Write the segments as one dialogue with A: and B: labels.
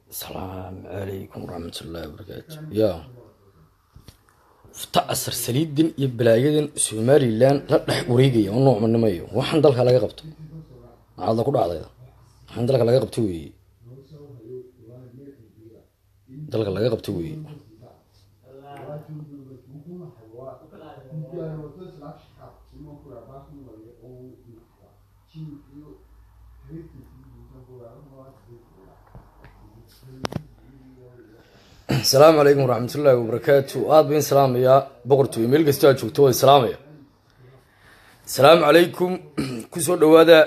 A: asalaamu calaykum waraxmatullaahi wabarakaatu ya fta asar saliidan iyo balaayadan somalilan la dhex wareegaya oo noocmanimayo waxaan dalka laga qabto maxaadla ku dhacdayda waxaan dalka laga qabto weeye dalka laga qabto weeye asalaamu calaykum waraxmatullaahi wabarakaatu aada bain salaamayaa boqortooy meel kastoo aad joogto waa salaamaya asalaamu calaykum kusoo dhawaada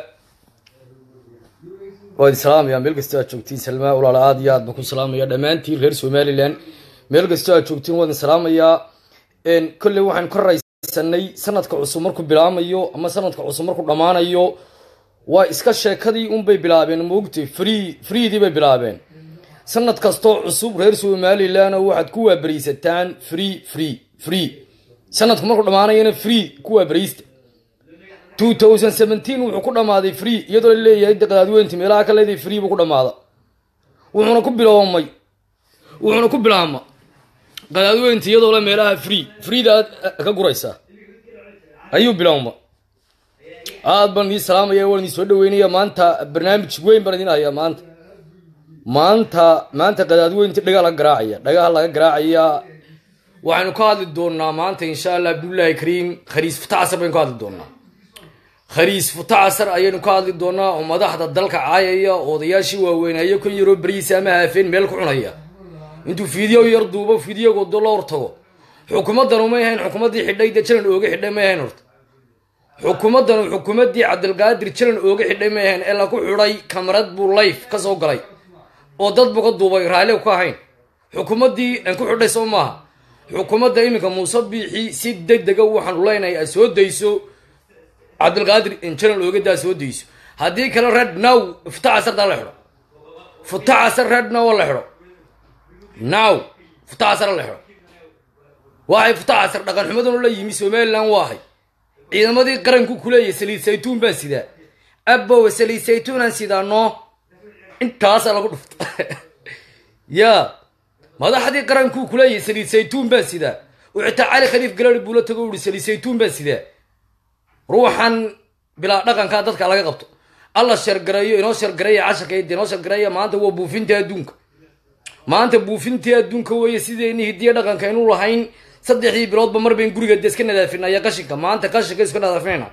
A: waad salaamaya meel kastoo aad joogtiin salmaa walaala aad iyo aad baan ku salaamaya dhammaantiin reer somalilan meel kastoo aad joogtiin waadin salaamayaa kolley waxaan ka raysanay sanadka cusub markuu bilaamayo ama sanadka cusub markuu dhammaanayo waa iska sheekadii unbay bilaabeen moogtay free freedii bay bilaabeen sanad kastoo cusub reer somalilan oo waxaad ku waabariisataan free free free sanadku markuu dhammaanayana free ku waabaraysta two thousand seventeen wuxuu ku dhammaaday free iyadoo la leeyahay daqdaadweynti meelaha ka leedahay free buu ku dhammaada wuxuuna ku biloomay wuxuuna ku bilaabma qadaadweynti iyadoo le meelaha free freeda aad ka guraysaa ayuu bilooma aad baan idin salaamaya waan idin soo dhaweynaya maanta barnaamij weyn baan idin hayaa maanta maanta maanta qadaadweynta dhagaa laga garaacaya dhagaha laga garaacaya waxaynu ka hadli doonaa maanta insha allah abdullaahi kariim khariis futacasar baynu ka hadli doonaa khariis futacasar ayaynu ka hadli doonaa oo madaxda dalka caayaya oo odayaashii waaweynaayo kan yaroo berihiisa ama haafeen meel ku cunaya intuu fiideo yar duubo fideogodo la hortago xukuumaddanu may ahayn xukuumaddii xidhay dee jalan ooga xidhay may ahayn horta xukuumaddanu xukuumaddii cabdilqaadir jalan ooga xidhay may ahayn ee laku xidhay kamarad buu life ka soo galay oo dad buu ka duubay raalli ka ahayn xukuumaddii aan ku xidhay soo maaha xukuumadda iminka muuse biixi si deg dega waxaanu leenahay aad soo dayso cabdilqaadir jalan oogadaa soo dayso haddii kale red now futacasardaa la xidho futacasar red now la xidho now futacasar la xidho waxay futacasar dhaqan xumadanu la yimi somalilan waahay ciidamadii qaranku kuleeyahy saliid saytuun baan sidaa abow saliid saytuunaan sidaa noo intaasaa lagu dhufta ya madaxdii qarankuu kuleeyahay saliid saytuun baan sidaa oo xitaa cali khaliif galari buula tago uhi saliid saytuun baan sidaa ruuxan bilaa dhaqankaa dadka laga qabto alla shargareeyo inoo shargareeya casharkayda inoo shargareeya maanta waa buufintii adduunka maanta buufintii adduunka weeye sidayni hidiya dhaqanka aynu lahayn saddexdii biloodba mar bayn guriga de iska nadaafinaya qashinka maanta qashinka iska nadaafinayna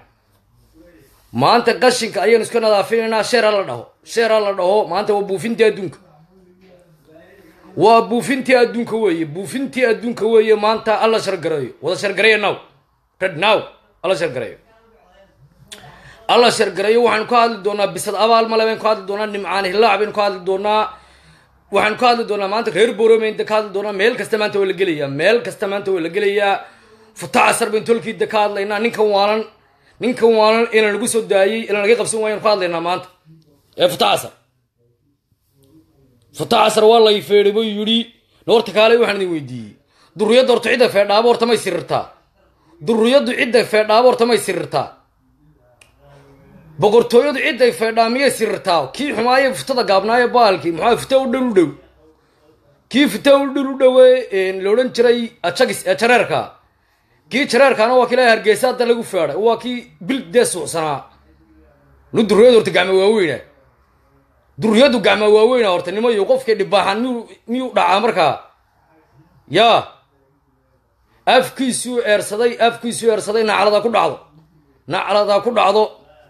A: maanta qashinka ayaynu iska nadaafinaynaa sheera la dhaho sheera la dhaho maanta waa buufintii adduunka waa buufintii adduunka weeye buufintii adduunka weeye maanta alla shargareeyo wada shargareeya now red now alla shargareeyo alla shargareeyo waxaynu ka hadli doonaa bisad abaal male baynu ka hadli doonaa nimcaan hillaac baynu ka hadli doonaa waxaynu ka hadli doonaa maanta reer boromeynda ka hadli doonaa meel kasta maanta waa la gelayaa meel kasta maanta waa la gelayaa futacasar baynu tolkiida ka hadlaynaa ninkan waalan ninkan waalan ilan lagu soo daayey ilan laga qabsan waayanu ka hadlaynaa maanta ee futacasar futacasar waa lay feedhay buu yidhi noorta kaale waxaan idin weydiiyey durriyadda horta cidda feedhaabo horta may sirirtaa durriyaddu cidda feedhaabo horta may sirirtaa boqortooyadu cidday feedhaa miyay sirirtaa kii xumaaye futada gaabnaaye baalkii muxaa futa u dhul u dhow kii futa u dhul u dhowe la odhan jiray ajagis ee jareerka kii jareerkaana waa kii la hargeysa hadda lagu feedhay waa kii bil dee suucsanaa nu durriyadu horta gacma waaweyna durriyadu gacma waaweyna horta nimayo qofkay dhibaaxan miyuu miyuu dhacaa markaa yaa afkiisuu eersaday afkiisuu eersaday naclada ku dhacdo naclada ku dhacdo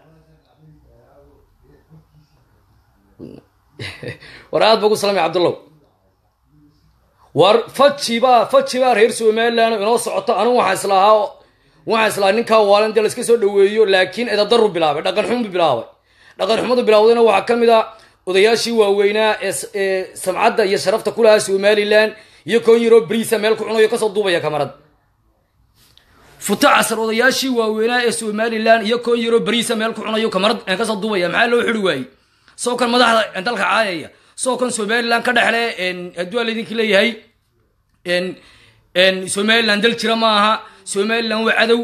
A: war aad ba ku salamay cabdullow war fajibaa fajibaa reer somalilan inoo socoto anigu waxaan islahaa waxaan islahaa ninkaa waalan dee laiska soo dhaweeyo laakiin edadaru bilaabay dhaqan xumu bilaabay dhaqan xumadu bilaawdayna waxaa ka mid a odayaashii waaweynaa ee samcadda iyo sharafta ku lahaa somalilan iyo koon yaroo briisa meel ku cunayo kasoo duubaya kamarad futacasar odayaashii waaweynaa ee somalilan iyo koon yaroo briisa meel ku cunayo kamarad kasoo duubaya maxaa loo xiri waayey soo kan madaxda dalka caayaya soo kan somalilan ka dhexle hadduu laydinki leeyahay somalilan dal jira ma aha somalilan waa cadow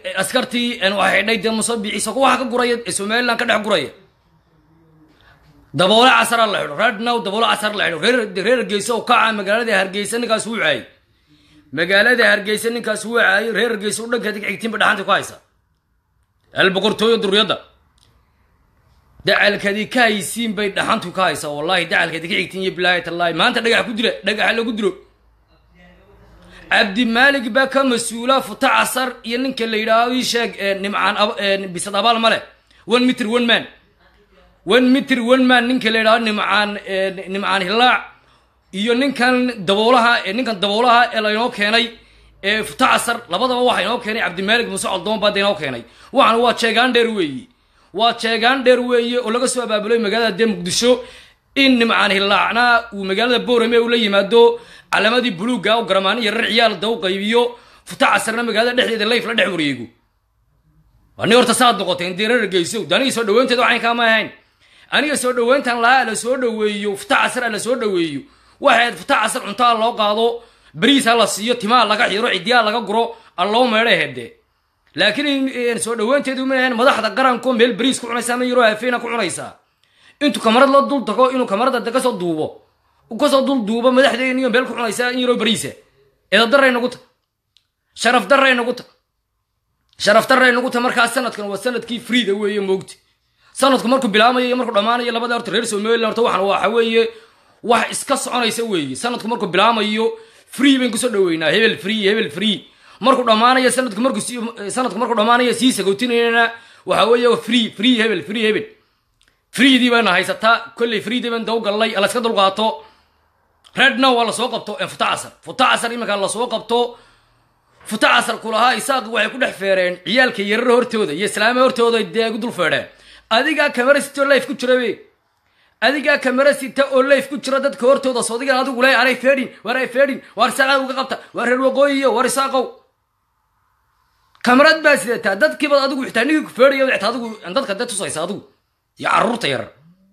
A: askartii waxay xidhay dee musabici soo waxa ka guraya somalilan ka dhex guraya daboole casara la xidho reer now daboole casar la xidho reer reer hargeysa oo kaca magaalada hargeysa ninkaas wuu caayay magaalada hargeysa ninkaas wuu caayay reer hargeysa u dhanka digxigtiinba dhaxanta ku haysa alboqortooyo duriyadda dacalkadi ka haysiin bay dhaxantu ka haysaa wallahi dacalkadi ka xigtiin iyo bilaahi tallaahi maanta dhagax ku dila dhagaxa lagu dilo cabdimaalig baa ka mas-uula futa casar iyo ninka la yidhaahdo ii sheeg nimcaan bisad abaal ma leh one mitr one man one mitr one man ninka la yidhahdo nimcaan nimcaan hilaac iyo ninkan daboolaha ninkan daboolaha ee laynoo keenay ee futa casar labadaba waxa inoo keenay cabdimaalig muuse coldoon baa da inoo keenay waxana waa jeegaan dheer weeye waa jeegaan dheer weeye oo laga soo abaabulay magaalada dee muqdisho in nimcaan hilaacna uu magaalada boorame ula yimaado calamadii buluuga u garamaani iyo rar ciyaal da u qaybiyo futa casarna magaalada dhexdeeda layf la dhex wareego ani horta saad noqotay intee reer geyso aniga soo dhaweynteeda waxayn kaama ahayn aniga soo dhaweyntan lahaa la soo dhaweeyo futa casar la soo dhaweeyo waxayd futa casar cuntaa loo qaado bariisa la siiyo timaa laga xiro cidiyaa laga guro alloo meedha hede laakiin soo dhaweynteedu ma ahayn madaxda qaranko meel bariis ku cunaysa ama yaroo hafeena ku cunaysaa intuu kamarad la dul tago inuu kamarada de kasoo duubo kasoo dul duubo madaxdeeniyo meel ku cunaysaa in yaroo bariisa eedadaray nagu ta sharaf daray nagu ta sharaf daray nagu ta markaa sanadkan waa sanadkii freeda weeye moogti sanadku markuu bilaamayo iyo markuu dhammaanayo labada horta reer somaliland horta waxan waxa weeye wax iska soconaysa weeye sanadku markuu bilaamayo free bayn kusoo dhaweynaa hebel free hebel free markuu dhammaanayo sanadku markuu sanadku markuu dhammaanayo sii sagootinayna waxa weeye free free hebel free hebel freedii bayna haysataa kolley freedii bayn dawgallay la iska dulqaato redna waa lasoo qabto futa casar futa casar iminka lasoo qabto futa casar kulahaa isaaq waxay ku dhex feereen ciyaalka yarara hortooda iyo islaama hortooda dee gu dul feedheen adigaa kamera sita oo life ku jira be adigaa kamera sita oo life ku jira dadka hortooda soodigan adigu le anay feedhin waar ay feedhin waar isaaqaad uga qabta waar reer waqooyiyo waar isaaqow kamarad baa sidataa dadkiibaad adigu xitaa nigii ku feedhaya xitaa adigu dadka dee tusaysa adigu iyo carruurta yarar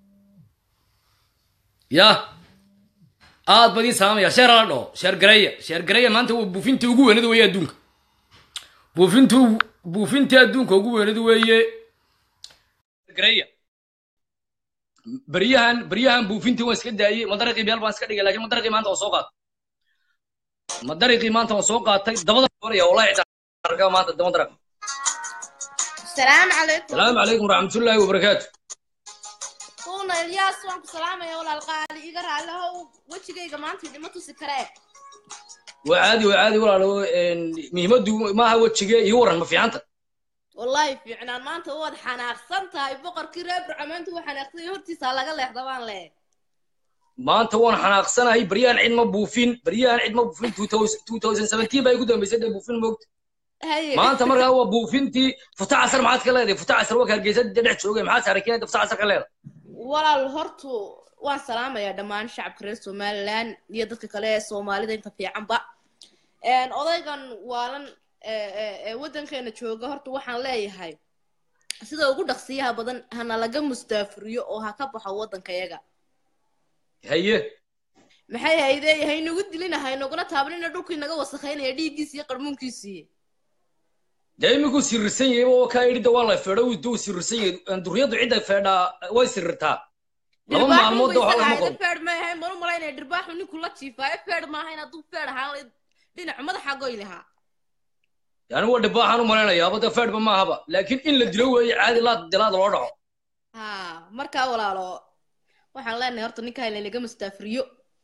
A: ya aad badiin salaamaya sheer ala dhaho sheer gareya sheer gareya maanta waa buufinta ugu weynada weeye adduunka buufinta buufinta adduunka ugu weynada weeye gareya beryahan beryahan buufintii waan iska daayey madariqii meel baan iska dhigay lakin madariqii maanta waan soo qaatay madariqii maanta waan soo qaatay dabada baraya wallahi arka maanta daba daraq
B: السلام عليكم
A: salaamu calaykum waraxmatullaahi wabarakaatu
B: كونا الياس وانك سلام يا ولا القالي يقرا له وجهي ما انت ما تسكري
A: waa caadi waa caadi walaalo muhiimaddu maaha wejige iyo waran ma fiicanta
B: والله في عنان ما انت ود حناقسنت هاي بقر كريب رعمنت وحناقسي هرتيسا laga leexdabaan le
A: maanta waan xanaaqsanahay baryahan cid ma buufin baryahan cid ma buufin 2017 baa igu dambaysay dee buufin moogta
B: هاي
A: maanta markaa waa buufintii futa casar maxaad ka leedahay futa casar waa hargeysa dee dhex joogay maxaad saarakeeda futa casar ka leedahay
B: walaal hortu waan salaamayaa dhammaan shacabka reer somaliland iyo dadka kale ee soomaalida inta fiicanba Een, odaygan waalan ee, ee, ee waddankeena jooga horta waxaan leeyahay sida ugu dhaqsiyaha badan hana laga mustaafuriyo oo ha ka baxo waddankayaga
A: haye
B: maxay hayde haynagu dilina haynaguna taabanina dhulkii naga wasakhaynaya dhiiggiisi iyo qarmuunkiisii
A: dee imikuu sirirsan yahay oo kaa idhi de waa la feedho duu sirirsan yahay duriyaddu cidda feedhaa way sirirtaa laba maalmood de waxaa lama qabo
B: feed ma ahayn manu malaynaya dhirbaaxu ninku la jiifaayo feed ma ahayn hadduu feed ahaan lahayd dhinaca madaxa goy lahaa
A: yani waa dhibaaxaan u malaynayaaba dee feedhba maahaba laakiin in la dilo weeye caadi laad dilaad loo dhaco
B: ha markaa walaalo waxaan leenahay horta ninka hayna laga mustaafiriyo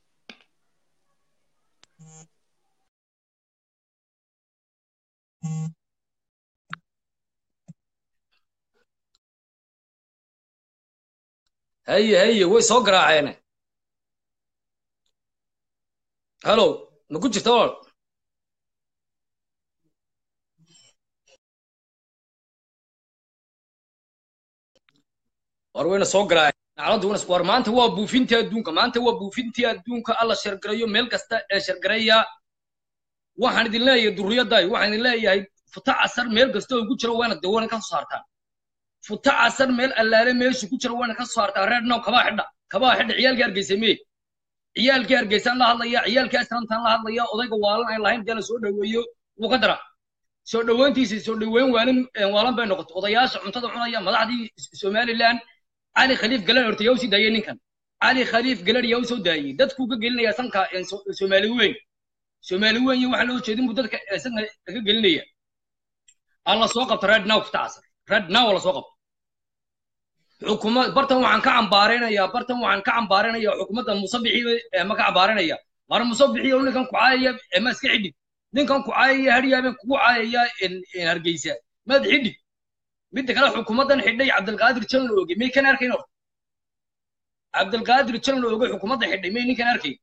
A: haye haye way soo garaaceene hallow ma ku jirta walaal war wayna soo garaaceen nacladdu wana war maanta waa buufintii adduunka maanta waa buufintii adduunka alla shargarayo meel kasta ee shargaraya waxaan idin leeyahay durriyadday waxaan idin leeyahay futa casar meel kasta oo ku jira waana de waana ka soo saartaan futa casar meel allaale meeshu ku jira waana ka soo saartaan reer now kabaa xidha kabaa xidha ciyaalkii hargeysa mee ciyaalkii hargeysaan la hadlaya ciyaalkii asramtaan la hadlaya odayga waalan aan lahayn dee la soo dhaweeyo wuu ka dara soo dhaweyntiisa soo dhaweyn waalan waalan bay noqotay odayaasha cuntada cunaya madaxdii somaliland cali khaliif galan horta yaa usii daayey ninkan cali khaliif galan yaa usoo daayey dadkuu ka gelinaya sanka soomaali weyn soomaali weyn iyo waxa loo jeedin buu dadka sanka ka gelinaya alla soo qabta red now kutacasar red now la soo qabta xukuumad bartan waxaan ka cambaaraynayaa bartan waxaan ka cambaaraynayaa xukuumadda musabixii ma ka cambaaraynaya war musabixii ninkan ku caayaya ma iska xidhig ninkan ku caayaya hadhiyaabeen kugu caayaya hargeysa maad xidhig midda kale xukuumaddan xidhay cabdilqaadir jalan oge may kan arkayn horta cabdilqaadir jalan oge xukuumadda xidhay may ninkan arkayn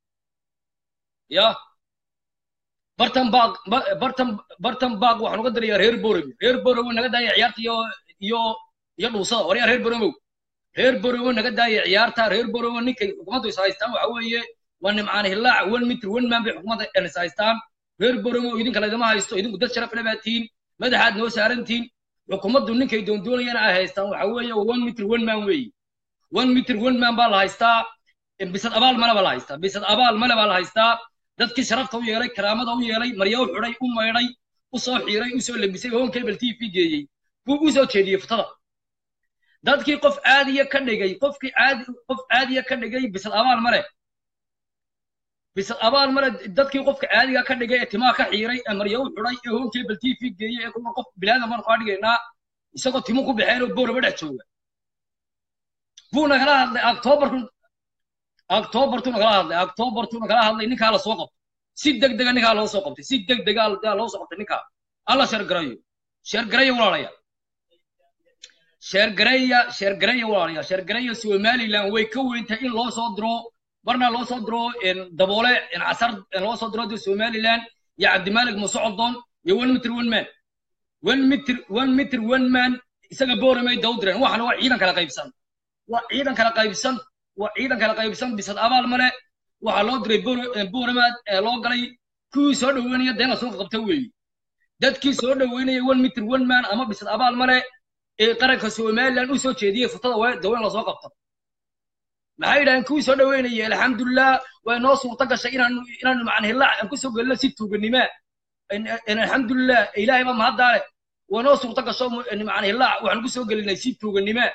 A: ya bartan baaq bartan bartan baaq waxaan uga dirayaa reer borowe reer borowe naga daaya ciyaarta iyo iyo iyo dhuusada waryaa reer borowow reer borowe naga daaya ciyaarta reer borowe ninkay xukuumaddu is haystaan waxa weeye waa nimcaan hillaac one mitr one man bay xukuumadda is haystaan reer borowow idinka laydama haysto idinku dad sharaf le baa tihiin madaxaad noo saarantihiin xukuumaddu ninkay doondoonayana ay haystaan waxa weeye one mitr one man weeye one mitr one man baa la haystaa bisad abaal male baa la haystaa bisad abaal male baa la haystaa dadkii sharafta u yeelay karaamada u yeelay marya u xidhay u maydhay u soo xiiray u soo labisay home cable t v geeyey buu u soo jeediyey futada dadkii qof caadiya ka dhigay qofkii caadi qof caadiya ka dhigay bisad abaal male bisad abaal male dadkii qofka caadiga ka dhigay ee timaa ka xiiray ee marya u xidhay ee home cable t v geeyey ee kuma qof bilaadan baan kaa dhigaynaa isagoo timo ku baxeen oo booraba dhex jooga buu nagala hadlay octobarku octobartu nagala hadlay octobartu nagala hadlay ninkaa la soo qabtay si deg dega ninkaa loo soo qabtay si deg dega loo soo qabtay ninkaa alla sheergarayo sheergaraya walaalaya sheergaraya sheergaraya walaalaya sheergaraya somaliland way ka weyntahay in loo soo diro marna loo soo diro daboole casar loo soo diro somaliland iyo cabdimalik musocodon iyo one mitr one man one mitr one mitr one man isaga booramay dawdiren waxana waa ciidan kala qaybsan waa ciidan kala qaybsan waa ciidan kala qaybsan bisad abaal male waxaa loo diray booramaad ee loo galay kuwii soo dhoweynaya deen la soo qabta weeye dadkii soo dhoweynaya one mitr one man ama bisad abaal male ee qaranka somaliland u soo jeediyey futada waa daweyn lasoo qabto maxay yidhahdeen kuwii soo dhoweynaya alxamdulilah way noo suurta gashay inaanu inaanu macan hillaac aan kusoo gelino si tuuganimaa alxamdulilah ilaahay baa mahaddaale way noo suurta gasho macan hillaac waxaan kusoo gelinay si tuuganimaa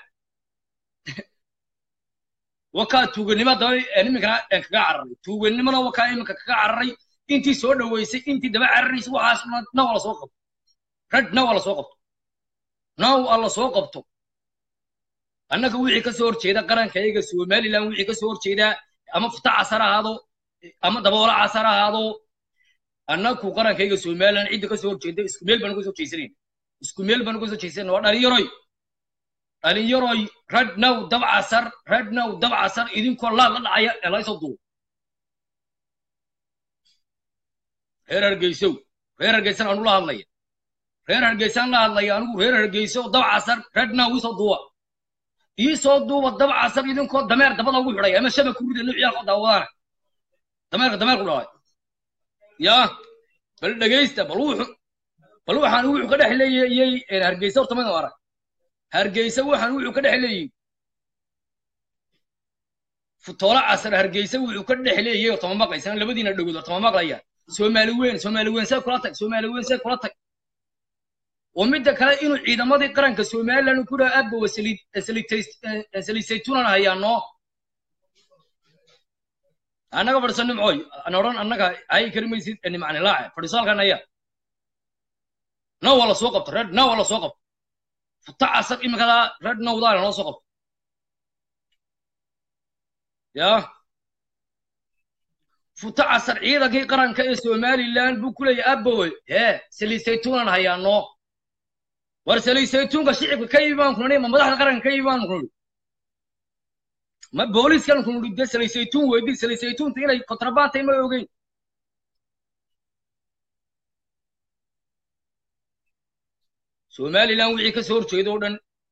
A: wakaa tuuganimo daba iminkana kaga cararay tuuganimona wakaa iminka kaga cararay intii soo dhoweysay intii daba cararaysa waxaas naw la soo qabto rag naw la soo qabto naw alla soo qabto annaga wixii ka soo horjeeda qarankayaga somaliland wixii ka soo horjeeda ama futa casar ahaado ama daboola casar ahaado annagu qarankayga somaliland cidda ka soo horjeeda isku meel baan uga soo jeysanayn isku meel baan uga soo jeysanayn waa dhalinyaroy dhalinyaroy radnow dabcasar radnow dabcasar idinkoo laad la dhacaya ee laysoo duubo reer hargeysow reer hargeysan aanu la hadlaya reer hargeysaan la hadlaya anigu reer hargeyso dabcasar radnow isoo duuba iisoo duuba dabcasar idinkoo dameer dabada ugu xidhay ama shaba ku rida nuuciyaalkoo daawadaana dameerka dameer ku dhalay yaa bal dhegaysta bal wuxu bal waxaan wuxuu ka dhex leeyay hargeysa horta madan arag hargeysa waxaan wuxuu ka dhex leeyey futoola casar hargeysa wuxuu ka dhex leeyay oo tama maqlaysan labadiina dhagood oo tama maqlayaan soomaali weyn soomaali weyn see kula tag soomaali weyn see kula tag oo midda kale inuu ciidamadii qaranka somaliland ku dhaha aabba wa saliisaytunan hayaano annaga fadhiso nimcooy ana odhan annaga ay kari maysid nimcani laace fadhiso halkan aya na waa la soo qabto red na waa la soo qabto futa casar imikadaa red nowdaana loo soo qabto ya futa casar ciidankii qaranka ee somaliland buu ku leeyahay abbowe hee saliisaytunan hayaano war saliisaytuunka shicibka ka imaan kunani ma madaxda qaranka ka imaan kunani ma booliiskan kunani de saliisaytuun weydi saliisaytuunta inay kontrabaantay ma ogeyn somaliland wixii ka soo horjeeda oo dhan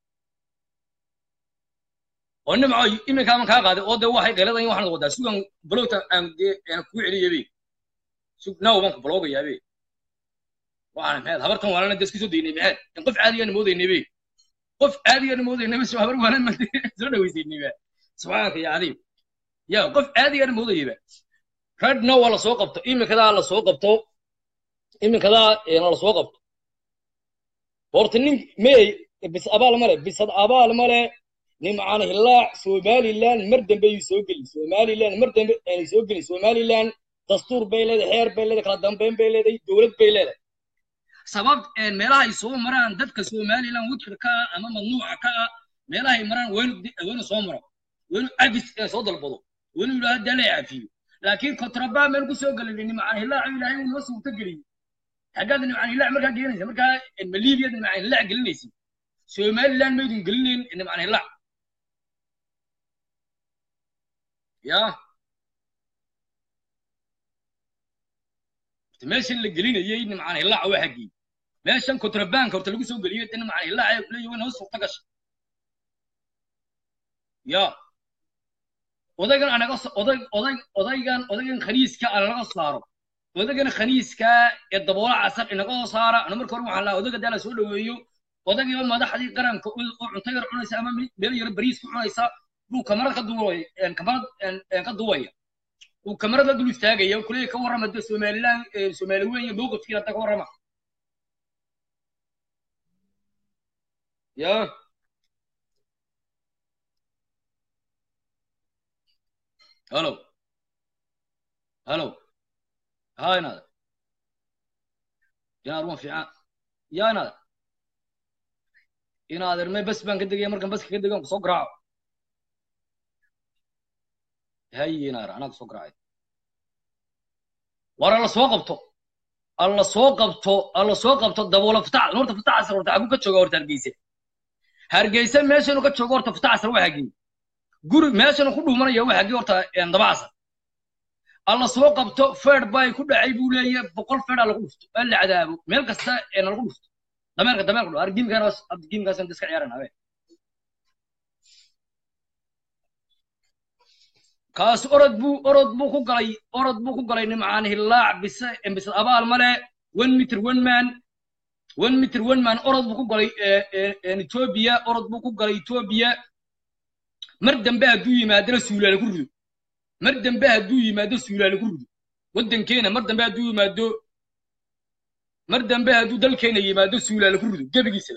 A: oo nimco iminkaaban kaa qaaday oo de waxay qeeladan waxaan wadaa sugan balowta aan dee aan kugu celiyabe sug naaw baan ku baloogayabe waxaan maxaad habartan waalana de isku soo daynay maxaad in qof caadiyaana moodaynaybe qof caadiyaana moodaynaybe soo habar waalan soo dhawaysaynayba subxaanaka ya cadiim ya qof caadiyaana moodayaba radna waa la soo qabto iminkadaa la soo qabto iminkadaa na la soo qabto horta nin mey bis abaal male bisad abaal male nimcaan hilaac somaliland mar dambe ayuu soo gelin somaliland mar dambe aanay soo gelin somaliland dastuur bay leedahay xeer bay leedahay kala dambeyn bay leedahay dowlad bay leedahay sabab meelaha ay soo maraan dadka somaliland wudka ka ah ama mamnuuca ka ah meelaha ay maraan waynu waynu soo maro waynu cabis soo dalbado waynu yidhaha hadda la cafiyo laakiin kontrabaa meel ku soo gelin nimcaan hilaac ilaahay uu noo suurta geliyey xaggaad nimcaan hilaac markaa gelinaysa markaa maliibiyad nimcaan hilaac gelinaysa somaliland maydun gelinayn nimcaan hilaac ya meeshan la gelinayay nimcaan hilaaca waa xaggii meeshan kontrabanka horta lagu soo geliyay de nimcaan hilaaca ay kuleeyahay way noo suurta gashay ya odaygan anaga oday oday odaygan odaygan khaniiska aan laga saaro odaygan khaniiska ee daboola casar inaga soo saara ana marka hore waxaan lahaa odayga daa la soo dhaweeyo odaygiiba madaxdii qaranka oo cunto yar cunaysa ama meel yar bariis ku cunaysa buu kamarad ka duwaya kamarad ka duwaya uu kamarad la dul istaagaya kuleeya ka warrama de somaliland somaali weyn iyo mowqifkiina hadda ka warrama ya halo halo ha inaada inaad wan fiican ya inaada inaad erme bas baan ka degaya markan baska ka degan kusoo garaaco haye inaar anaa kusoo garaacay war alla soo qabto alla soo qabto alla soo qabto daboola futac horta futac asar horta xagu ka jooga horta hargeysa hargeysa meeshanu ka joogo horta futac asar waa hagii guri meeshanu ku dhuumanaya waa hagii horta daba asar alla soo qabto feed bay ku dhacay buu leeyahay boqol feed aa lagu dhufto aa la cadaabo meel kasta ee lagu dhufto dameerka dameerka dho argimkaas argimkaas iska ciyaaran habe kaas orod buu orod buu ku galay orod buu ku galay nimcaan hilaac bise bise abaal male one meter one man one meter one man orod buu ku galay etoobiya orod buu ku galay etoobiya mar dambe hadduu yimaadana suulaale ku rido mar dambe hadduu yimaado suulaale ku rido waddankeena mar dambe hadduu yimaado mar dambe hadduu dalkeena yimaado suulaale ku rido gebigiisaba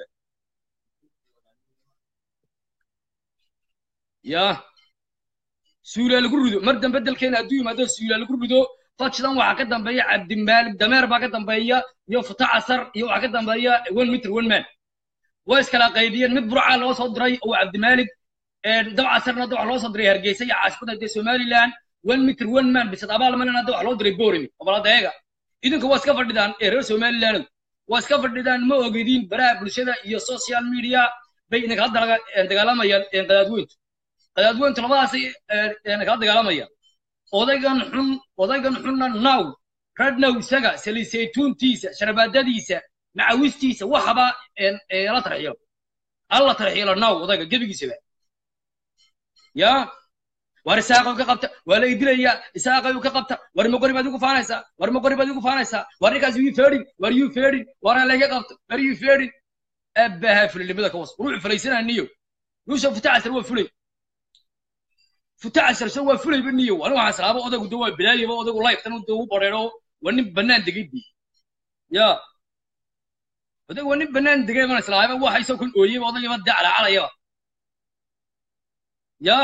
A: yaa suulaa lagu rido mar dambe dalkeena hadduu yimaado suulaa lagu rido fajdan waxaa ka dambeeya cabdimaalig dameer baa ka dambeeya iyo futa casar iyo waxaa ka dambeeya one meter one man way iskala qaybiyeen mid burcaa loo soo diray oo cabdimaalig dab casarna hadda waxa loo soo diray hargeysa iyo caasimadda dee somaliland one meter one man bisad abaal malena hadda waxa loo diray boorimi oboladeega idinka waa iska fadhidaan ee reer somaliland waa iska fadhidaan ma ogediin baraha bulshada iyo social media bay idinkala dagaalamayaan qadaadweyntu qadaadweyntu labadaasay kala dagaalamayaan odaygan xun odaygan xunna now radnow isaga salisaytuuntiisa sharabaadadiisa macawistiisa waxaba la tarxiilo alla tarxiilo now odayga gebigiisaba ya war isaaqay ka qabta waa la idilaya isaaqay ka qabta war magori baad igu faanaysaa war magori baad igu faanaysaa war ninkaas yuu feedhin war yuu feedhin war laga qabto war yuu feedhin abaha fulilimada ka was ruuxu fulaysanaa niyo yuusuf futacasar waa fulay futacasar se waa fulayba niyo ani waxaan salaaba odaygu de waa bilaayaba odaygu liftan de u bareero waa nin bannaan degay bi ya odaygu waa nin bannaan degay baan islaahayba waxa isoo kan ooyeyba odaygaba de calaacalayaba ya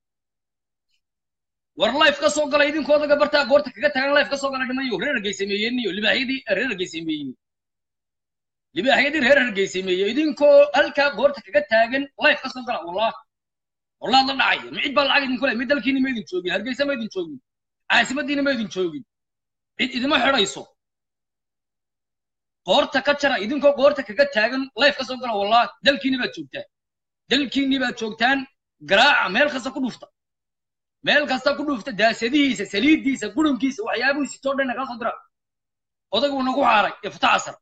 A: war life ka soo galay idinkoo odaga bartaa goorta kaga tagan life ka soo galay dhimayo reer hargeysameeyeen iyo libaaxyadii reer hargeysameeyey libaaxyadii reer hargeysameeyey idinkoo halkaa goorta kaga taagan life ka soo gala wallah wallaad la dhacaya micid baa lacag idinku le mid dalkiina ma idin joogin hargeysa ma idin joogin caasimadiina ma idin joogin cid idima xidhayso qoorta ka jara idinkoo qoorta kaga taagan life ka soo gala wallah dalkiini baad joogtaan dalkiini baad joogtaan garaaca meel kasta ku dhufta meel kasta ku dhufta daasadihiisa saliiddiisa gurunkiisa waxyaabuhu sitoo dhan kala soo dira odaygu nagu xaaray ee futa casar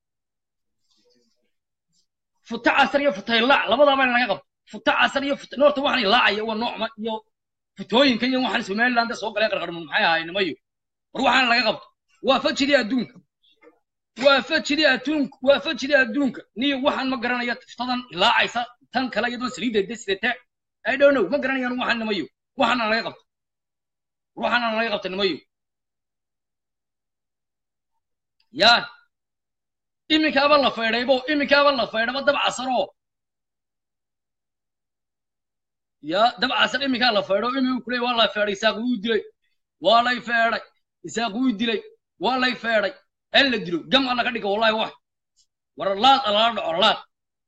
A: futa casar iyo futaylac labadaaba in laga qabto futa casar iyo futa noorta waxaan ilaacaya waa noocma iyo futooyinka iyo waxaan somaliland soo galeen qarqarmun maxay ahayn nimayo war waxaan laga qabto waa fajidii adduunka waa fajidii adduunka waa fajidii adduunka niyo waxaan ma garanaya futadan ilaacaysa tan kale iyadoo saliidda desidata i don't know ma garanayaan waxaan nimayo waxaana laga qabto waxaana laga qabta nimayo ya iminkaaba la faydhaybo iminkaaba la faydhaba dab casaroo ya dabcasan iminkaa la feedho iminku kuley waa la feedhay isaaq wuu dilay waa lay feedhay isaaq wuu dilay waa lay feedhay in la dilo gam alla ka dhiga wallahi wax war laad alala dhaco laad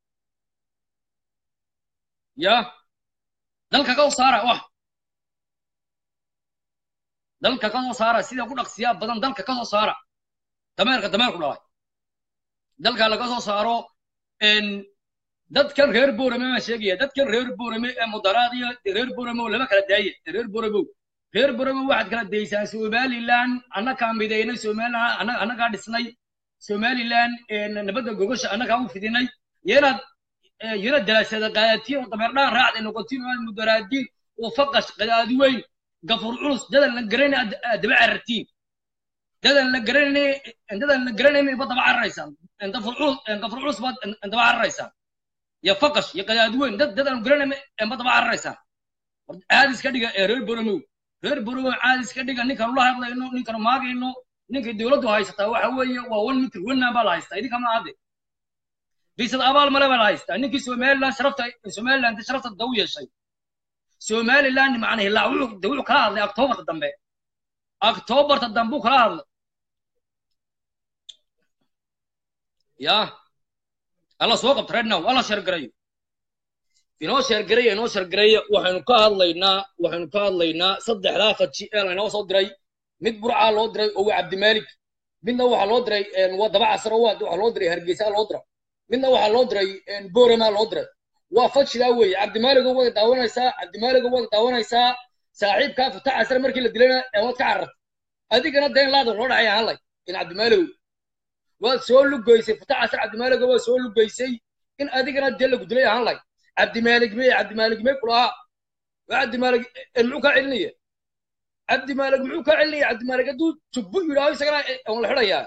A: ya dalka ka saara wax dalka ka soo saara sida ku dhaqsiyaa badan dalka ka soo saara dameerka dameerku dhalay dalka laga soo saaro dadkan reer boorame baan sheegaya dadkan reer boorame ee mudaraad iyo reer boorame oo lama kala daaye reer boorame reer boorame waxaad kala daysaan somaliland annagaa midaynay somaliland annagaa dhisnay somaliland nabadda gogosha annagaa u fidinay yanaad yana dalaasada qaadatiin oo dameerdhaan raacday noqotiin oo aad mudaraadiin oo faqash qadaadi weyn gafur culus dadan la garanay daba carartiin dadan la garanay dadan la garanay ma daba cararaysaan gafur culus gafur culus baad daba cararaysaan ya faqash ya qadaadi weyn dad dadan garanay ma daba cararaysaan caadi iska dhiga ee reer boromow reer boromow caadi iska dhiga ninkan ula hadlayno ninkan maagayno ninkay dowladdu haysataa waxa weeye waa one mitr wenaan baa la haystaa idinka ma ahde biisad abaal male baa la haystaa ninkii somaliland sharafta somaliland sharafta daw yeeshay somaliland macna hilaa wuxuu wuxuu kala hadlay octobarta dambe octobarta dambe uu kala hadlay ya alla soo qabta right now alla sheergarayo inoo sheergaraya inoo sheergaraya waxaynu ka hadlaynaa waxaynu ka hadlaynaa saddexdaa faji ee laynoo soo diray mid burcaa loo diray oo waa cabdimaalik midna waxaa loo diray waa daba casar oo waxaa loo diray hargeysa loo diray midna waxaa loo diray boorama loo diray waa fajidaa weeye cabdimaaligo waad daawanaysaa cabdimaaligo waad daawanaysaa saaxiibkaa fata casar markii la dilayna waad ka carartay adigana deen laada loo dhacay ahaan lay in cabdimaaligo waad soo lugaysay fata casar cabdimaaligo waad soo lugaysay in adigana deen lagu dilay ahaan lay cabdimaalig mee cabdimaalig mee kulahaa waa cabdimaalig muxuu kaa celinaya cabdimaalig muxuu kaa celinaya cabdimaalig hadduu jubbu yidhaaho isagana on la xidhayaa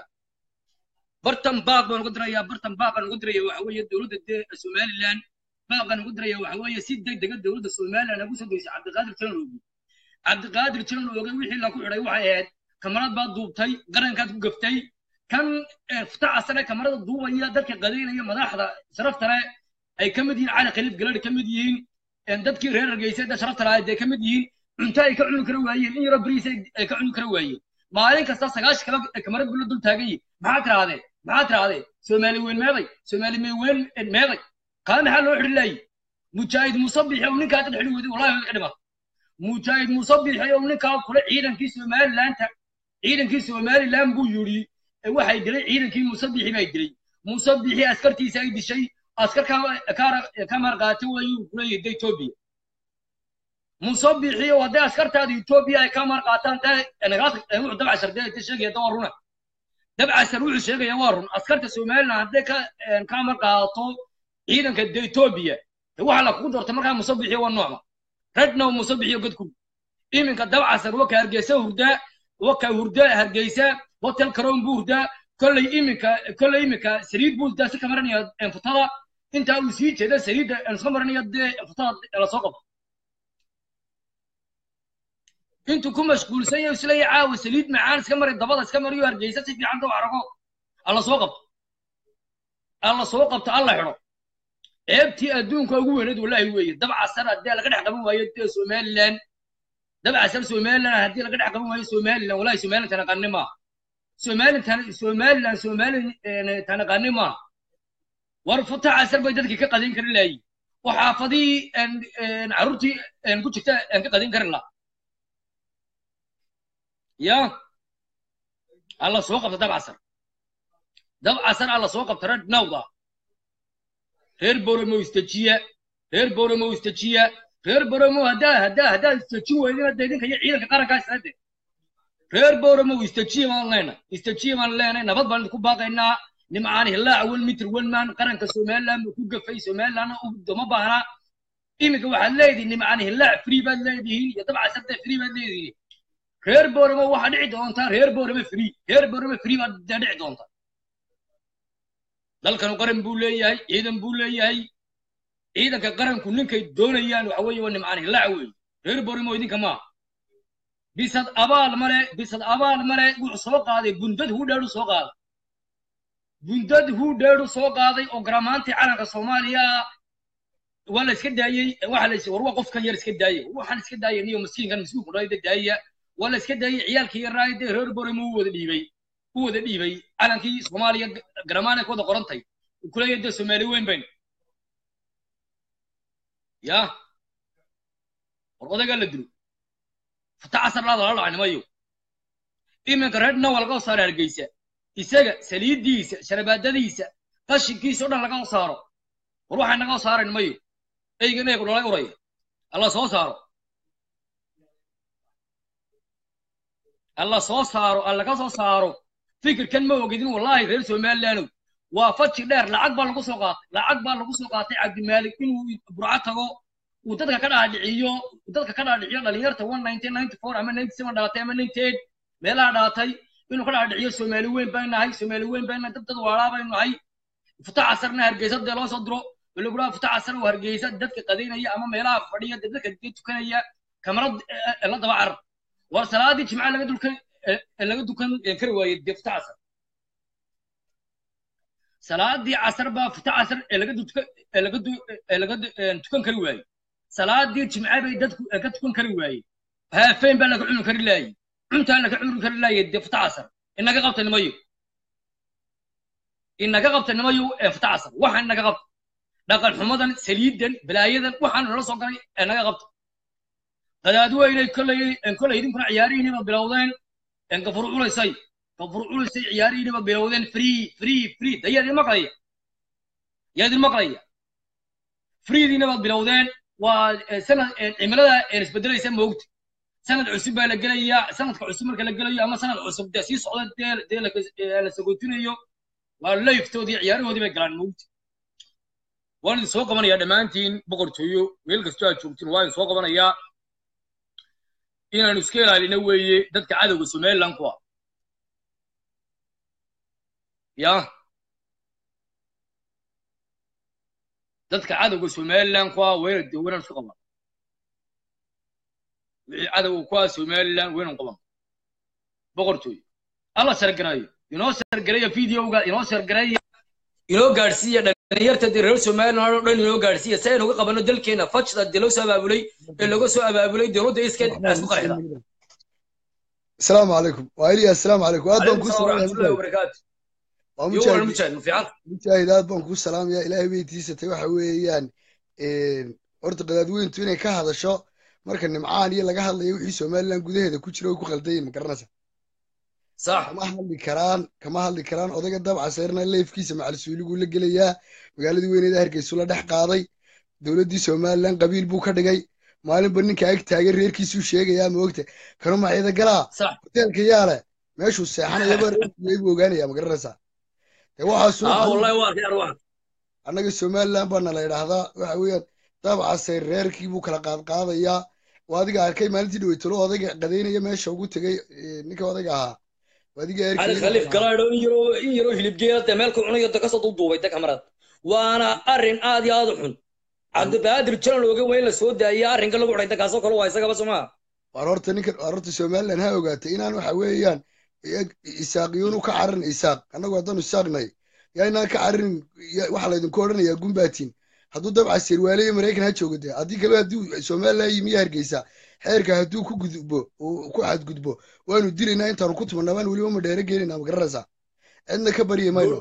A: bartan baaq baan uga dirayaa bartan baaq baan uga diraya waxa weeye dowladda dee somaliland baaqan ugu diraya waxa weeye si degdega dowladda somaliland ugu soo deysay cabdiqaadir jiran oogi cabdiqaadir jiran ooge wixii la ku xidhay waxay ahayd kamarad baad duubtay qarankaad ku gaftay kan futaca sare kamarada duubaya dadka qadaynaya madaxda sharafta leh ay ka mid yihiin cali khaliif galadhi ka mid yihiin dadkii reer hargeysa da sharafta lahayd ay ka mid yihiin cunto ay ka cuni kara waayeen in yaro bariis ay ka cuni kara waayeen maalin kasta sagaashi kaba kamarad bula dul taagan yihin maxaa tirahdeen maxaa tirahdeen soomaali weyn meeday soomaali weyn meeday kaa maxaa loo xidhi laayay mujaahid musabixi ou ninkaa dad xidhi weyday wallahi way ka dhimatay mujaahid musabixi ou ninkaa kule ciidankii somalilaanta ciidankii somaliland buu yidhi waxay dilay ciidankii musabixi bay dilay musabixi askartiisa ay dishay askar ka marqaati wayuu kuleeyahay da etoobiya musabixi oo hadday askartaada etoobiya ay ka marqaataan wuxuu dabcashar dee sheegaya da waa runa dabcashar wuxuu sheegaya waa run askarta somaliland hadday ka marqaato ciidanka de etoobiya waxa la kugu doortay markaa musabixi waa noocma rednow musabixi godku iminka dabcasar waka hargeysa hurdaa waka hurdaa hargeysa hotel karoon buu hurdaa kolley iminka kolley iminka saliid buu hurdaa si ka maranaya futada intaa uu sii jeeda saliidda iska maranaya dee futada lasoo qabto intuu ku mashquulsan yahay isleeya caawa saliid macaan iska maray dabada iska mariyo hargeysa si fiican daba arago alla soo qabto alla soo qabto alla xidho ceebtii adduunka ugu weyneed wallahi weeye dabcasar haddii laga dhex qaban waayo dee somaliland dabcasar somaliland haddii laga dhex qaban waayo somaliland wallahi somaliland tanaqani maaha somaliland somaliland somaliland tanaqani maaha war futa casar bay dadkii ka qadin karin lahayi oo xaafadihii carruurtii ku jirta aan ka qadin karin laha ya alla soo qabta dabcasar dabcasar alla soo qabta red nawda reer boromo istajiya reer boromo istajiya reer boromo haddaa haddaa haddaa istajin weydina dee idinka iyo ciidanka qarankaa isade reer boromo istajiya baan leenahay istajiya baan leenahay nabad baan idinku baaqaynaa nimcaan hilaaca wan mitr wanman qaranka somaliland buu ku gafay somalilandna dama baahna iminka waxaad leedihin nimcaan hilaac free baad leedihiin iyo dabcasarta free baad leedihiin reer boromo waxaa dhici doontaa reer boromo free reer boromo free baad dee dhici doontaa dalkanu qaran buu leeyahay ciidan buu leeyahay ciidanka qaranku ninkay doonayaan waxa weeye waa nimcaan hilaaca weeye reer borimo idinka maaha bisad abaal male bisad abaal male wuxuu soo qaaday bundad hudheedu soo qaaday bundad hudheedu soo qaaday oo garamaantii calanka soomaaliya waa la iska daayey waxa la war waa qofkan yar iska daayey waxaan iska daayay niyo miskiinkan miskiinku dhayda daaya waa la iska daayey ciyaalkii yaraaye dee reer borem u wada dhiibay u wada dhiibay calankii soomaaliya garamaana ku wada qorantay kuleeya dee soomaali weyn bayn ya war odagaa la dilo fata casar laada la dhacnimayo iminka reer dhan waa laga saara hargeysa isaga saliidiisa sharabaadadiisa qashinkiisa o dhan laga saaro war waxay naga saarayn mayo eygan eegu dhalay uraya alla soo saaro alla soo saaro alla ka soo saaro fikirkan ma ogidin wallaahi reer somalilandow waa faji dheer lacag baa lagu soo qaatay lacag baa lagu soo qaatay cabdimaalik inuu burco tago uu dadka ka dhaadhiciyo dadka ka dhaadhiciyo dhalinyarta one nineteen ninety four ama ninety seven dhalatay ama ninety eight meelaha dhalatay inuu ka dhaadhiciyo soomaali weyn baan nahay soomaali weyn baan nahay dad dad waalaa baynu nahay futa casarna hargeysa dee loo soo diro baloguraha futa casar oo hargeysa dadka qadaynaya ama meelaha fadhiya dee dadka dee tukanaya kamarad la daba carar war salaadii jimca laga dulkan laga dukan kari waayey dee futa casar salaadii casar baa futa casar ee laga dukan ee laga ee laga tukan kari waayey salaadii jimca bay dadku ka tukan kari waayey haafeen baa laga cuni kari laayey cuntaa laga cuni kari laayey dee futa casar inaga qabta nimayo inaga qabta nimayo ee futa casar waxa inaga qabta dhaqan xumadan saliidan balaayadan waxaan nala soo galay ee naga qabta qadaadweynay kolley kolley idinkuna ciyaarihiiniba bilowdeen gafur culaysay gafur culaysay ciyaarihiiniba bilowdeen free free free da yaa idin maqlaya yaa idin maqlaya freediina baad bilowdeen waa sanad cimilada isbedelaysa moogta sanad cusub baa la gelayaa sanadka cusub marka la gelayo ama sanad cusub dee sii socda dee dee la sagootinayo waa layftoodii ciyaarahoodii bay galaan moogta waan idin soo qabanayaa dhammaantiin boqortooyo meel kastoo aad joogtiin waa idin soo qabanayaa inaanu iska ilaalina weeye dadka cadowga somaliland ku ah ya dadka cadowga somaliland ku ah wayna de waynaan iska qaban wixii cadowga ku ah somaliland waynan qaban boqortooyo alla sargareeyo inoo sargareeya videoga inoo sargareeya inoo gaadhsiiya dhalinyarta dee reer somaliland oo dhan inoo gaadhsiiya si aynu uga qabano dalkeena fajda dee loo soo abaabulay ee laga soo abaabulay dowladda iskeed isku qarxida
C: السلام عليكم وإلي السلام عليكم أدبا
A: عليكم
C: كو
A: السلام ورحمة الله
C: سلام
A: وبركاته يوم
C: ومجاهد
A: المجاهد مفيعات
C: مجاهد أدبا كو سلام يا إلهي بيتيسة waxa weeyaan een horta qadaadweyntu inay ka hadasho marka nimcaan iyo laga hadlayo wixii Soomaaliland gudaheeda ku jira oo ku qaldayin ma garanaysa
A: صح
C: kama hadli karaan kama hadli karaan odaga dabca sayrna leefkiisa macal suuligu la gelayaa magaaladii weyneeda hargeysa la dhex qaaday dowladdii Soomaaliland qabiil buu ka dhigay maalinba ninka ag taagan reerkiisuu sheegayaa ma ogta kanu maciida galaa
A: صح
C: hoteelka yaale meeshuu seexanayaba reerkii buu ogaanayaa ma garanaysaa dee waxaasuu
A: اه والله واحد يا روح
C: annaga somaliland baana la idhaahdaa waxa weeyaan dabcasay reerkii buu kala qaadqaadayaa waa adiga arkay maalintii dhaweytalo odayga qadaynaya meesha ugu tegey eh, ninka odayga ahaa waa adiga
A: علي
C: erkii
A: خليف قرايدو إن يرو إن يرو هلب جيرة مالك عنيا دكاسة ضدوبة دك أمرات وأنا أرن آدي آدحون عبد القادر جلنا لوجه وين لسود يا أرن قالوا قريت دكاسة كلوا وايسا بس ما
C: waar horta ninkan waar horta somaliland ha ogaatay inaan waxa weeyaan iyag- isaaqiyuunu ka carin isaaq annagu haddaanu isaaqnay yaa inaan ka carin ya- waxaa laydinku odhanayaa gumbaatiin hadduu dabca sirwaale iyo maraykan ha joogo dee haddii kale hadduu somaliland yimiya hargeysa xeerka hadduu ku gudbo uu ku xadgudbo waanu dilaynaa intaanu ku tumanaa baan weliba ma dheere geenaynaa ma garanaysaa cidna ka baryi mayno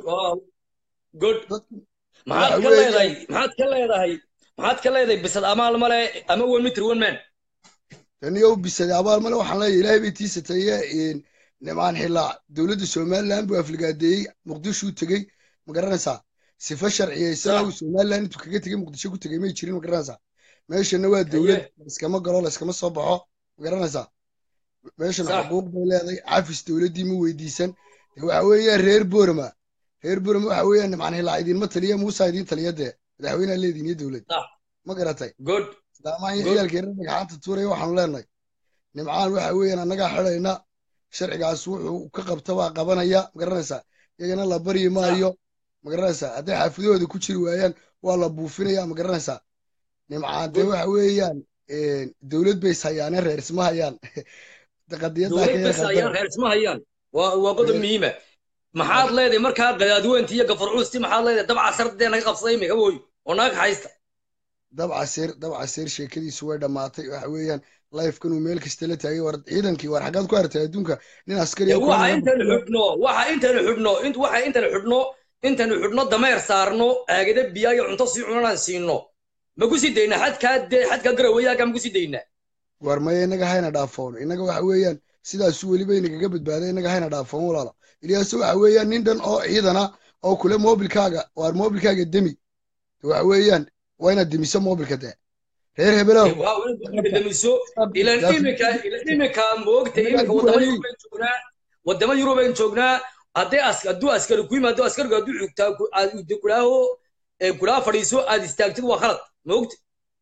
A: good
C: dadku
A: maxaad
C: waxa
A: ka
C: weeyaan
A: leedahay maxaad ka leedahay maxaad ka leedahay bisad amaal male ama one meter one man
C: taniyo u bisaday abaal male waxaan leeyahay ilaahay bay tiisataye nimcaan xilaac dowladda somaliland buu afligaadeeyey muqdishuu tegey ma garanaysaa sifa sharciyeysan
A: صح
C: uu somaliland intuu kaga tegey muqdisho ku tegey may jirin ma garanaysaa meeshana waa dowlad
A: haye
C: layskama galo layskama soo baxo ma garanaysaa meeshana
A: صح
C: xuquuq bay leedahay cafis dowladdii ma weydiisan dee waxa weeyaan reer boorama reer boorama waxa weeyaan nimcaan xilaac idinma taliya muusa idin taliya dee madaxweynaha leediin iyo dowlad
A: صح
C: ma garatay
A: good
C: islaamaan iyo
A: good
C: ciyaalkeena dhagxaanta tuuraya waxaanu leenahay nimcaan waxa weeyaan annagaa xidhayna sharcigaas wuxuu ka qabta baa qabanaya magaranaysaa iyagana la baryi
A: صح
C: maayo magaranaysaa hadday xaafidahooda ku jiri waayaan waa la buufinaya magaranaysaa nimcaan dee
A: good
C: waxa weeyaan dowlad bay ishayaaneen reer isma hayaan qadiyaddaa ka
A: dowlad
C: yar
A: bas
C: khaldana
A: ayaan reer isma hayaan waa waa qodob muhiima maxaad leedahay markaa qadaadweynti iyo gafar culusti maxaad leedahay dabca sardee naga qabsaday imika woy oo naga haysta
C: dabcaseer dabcaseer sheekadiisu way dhammaatay waxa weeyaan lifekan uu meel kasta la taagay war ciidankii war xaggaad ku artay adduunka nin askari
A: waxa intaynu xidhno waxa intaynu xidhno waxa intaynu xidhno intaynu xidhno dameer saarno aagada biya iyo cunto sii cunanaan siino ma ku sii daynaa xadkaa dee xadkaa garawayaaga ma ku sii daynaa
C: war maya innaga hayna dhaafoon innaga waxa weeyaan sidaasu weliba inagaga badbaaday innaga hayna dhaafoon walaalo ilyaase waxa weeyaan nin dhan oo ciidana oo kule mobilkaaga waar mobilkaaga demi waxa weeyaan waa inaad demiso mobilka dee reer hebelow
A: demiso ilan imika ilan imika moogta imika wadama yurubayn joognaa wadama yurubayn joognaa hadday as hadduu askari ku yimaado askarigu hadduu xugtaa aad kulaaho kulaa fadhiiso aad istaagtid waa khalad moogta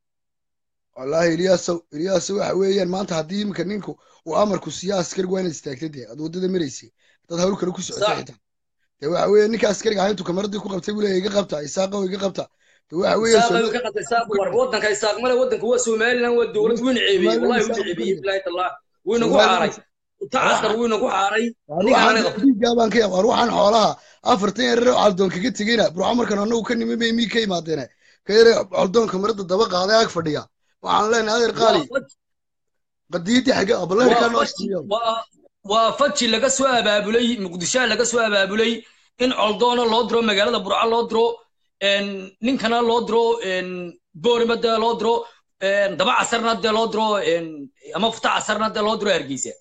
C: wallaahi ilyaasow ilyaasow waxa weeyaan maanta haddii imika ninku uu amarku siiya askarigu waa inaad istaagtay dee aad waddada maraysay dad hawl kale ku socotay xitaa dee waxa weeye ninka askariga ahaa intuu kamaradii ku qabtay buu leeyahay iga qabta isaaqow iga qabta dee waxa weeye
A: waddanka isaaq male waddanka waa somaliland waa dowlad wuu niceebiyey wallahi wuu niceebiyey bilahi tallah wuu inagu caaray tacaskar wuu inagu caaray
C: baan ka yaab war waxaan xoolaha afartan yarare caldoon kaga tegeyna burco markan anagu ka nimi bay mii ka imaadeene ka yare caldoonka marada daba qaaday ag fadhiya waxaan leenahay adeer qaali qadiidii xagge abalaherkaa noo shtiyo
A: waa faji laga soo abaabulay muqdisho laga soo abaabulay in coldoona loo diro magaalada burco loo diro ninkana loo diro boorima dee loo diro daba casarna dee loo diro ama futa casarna dee loo diro hargeysa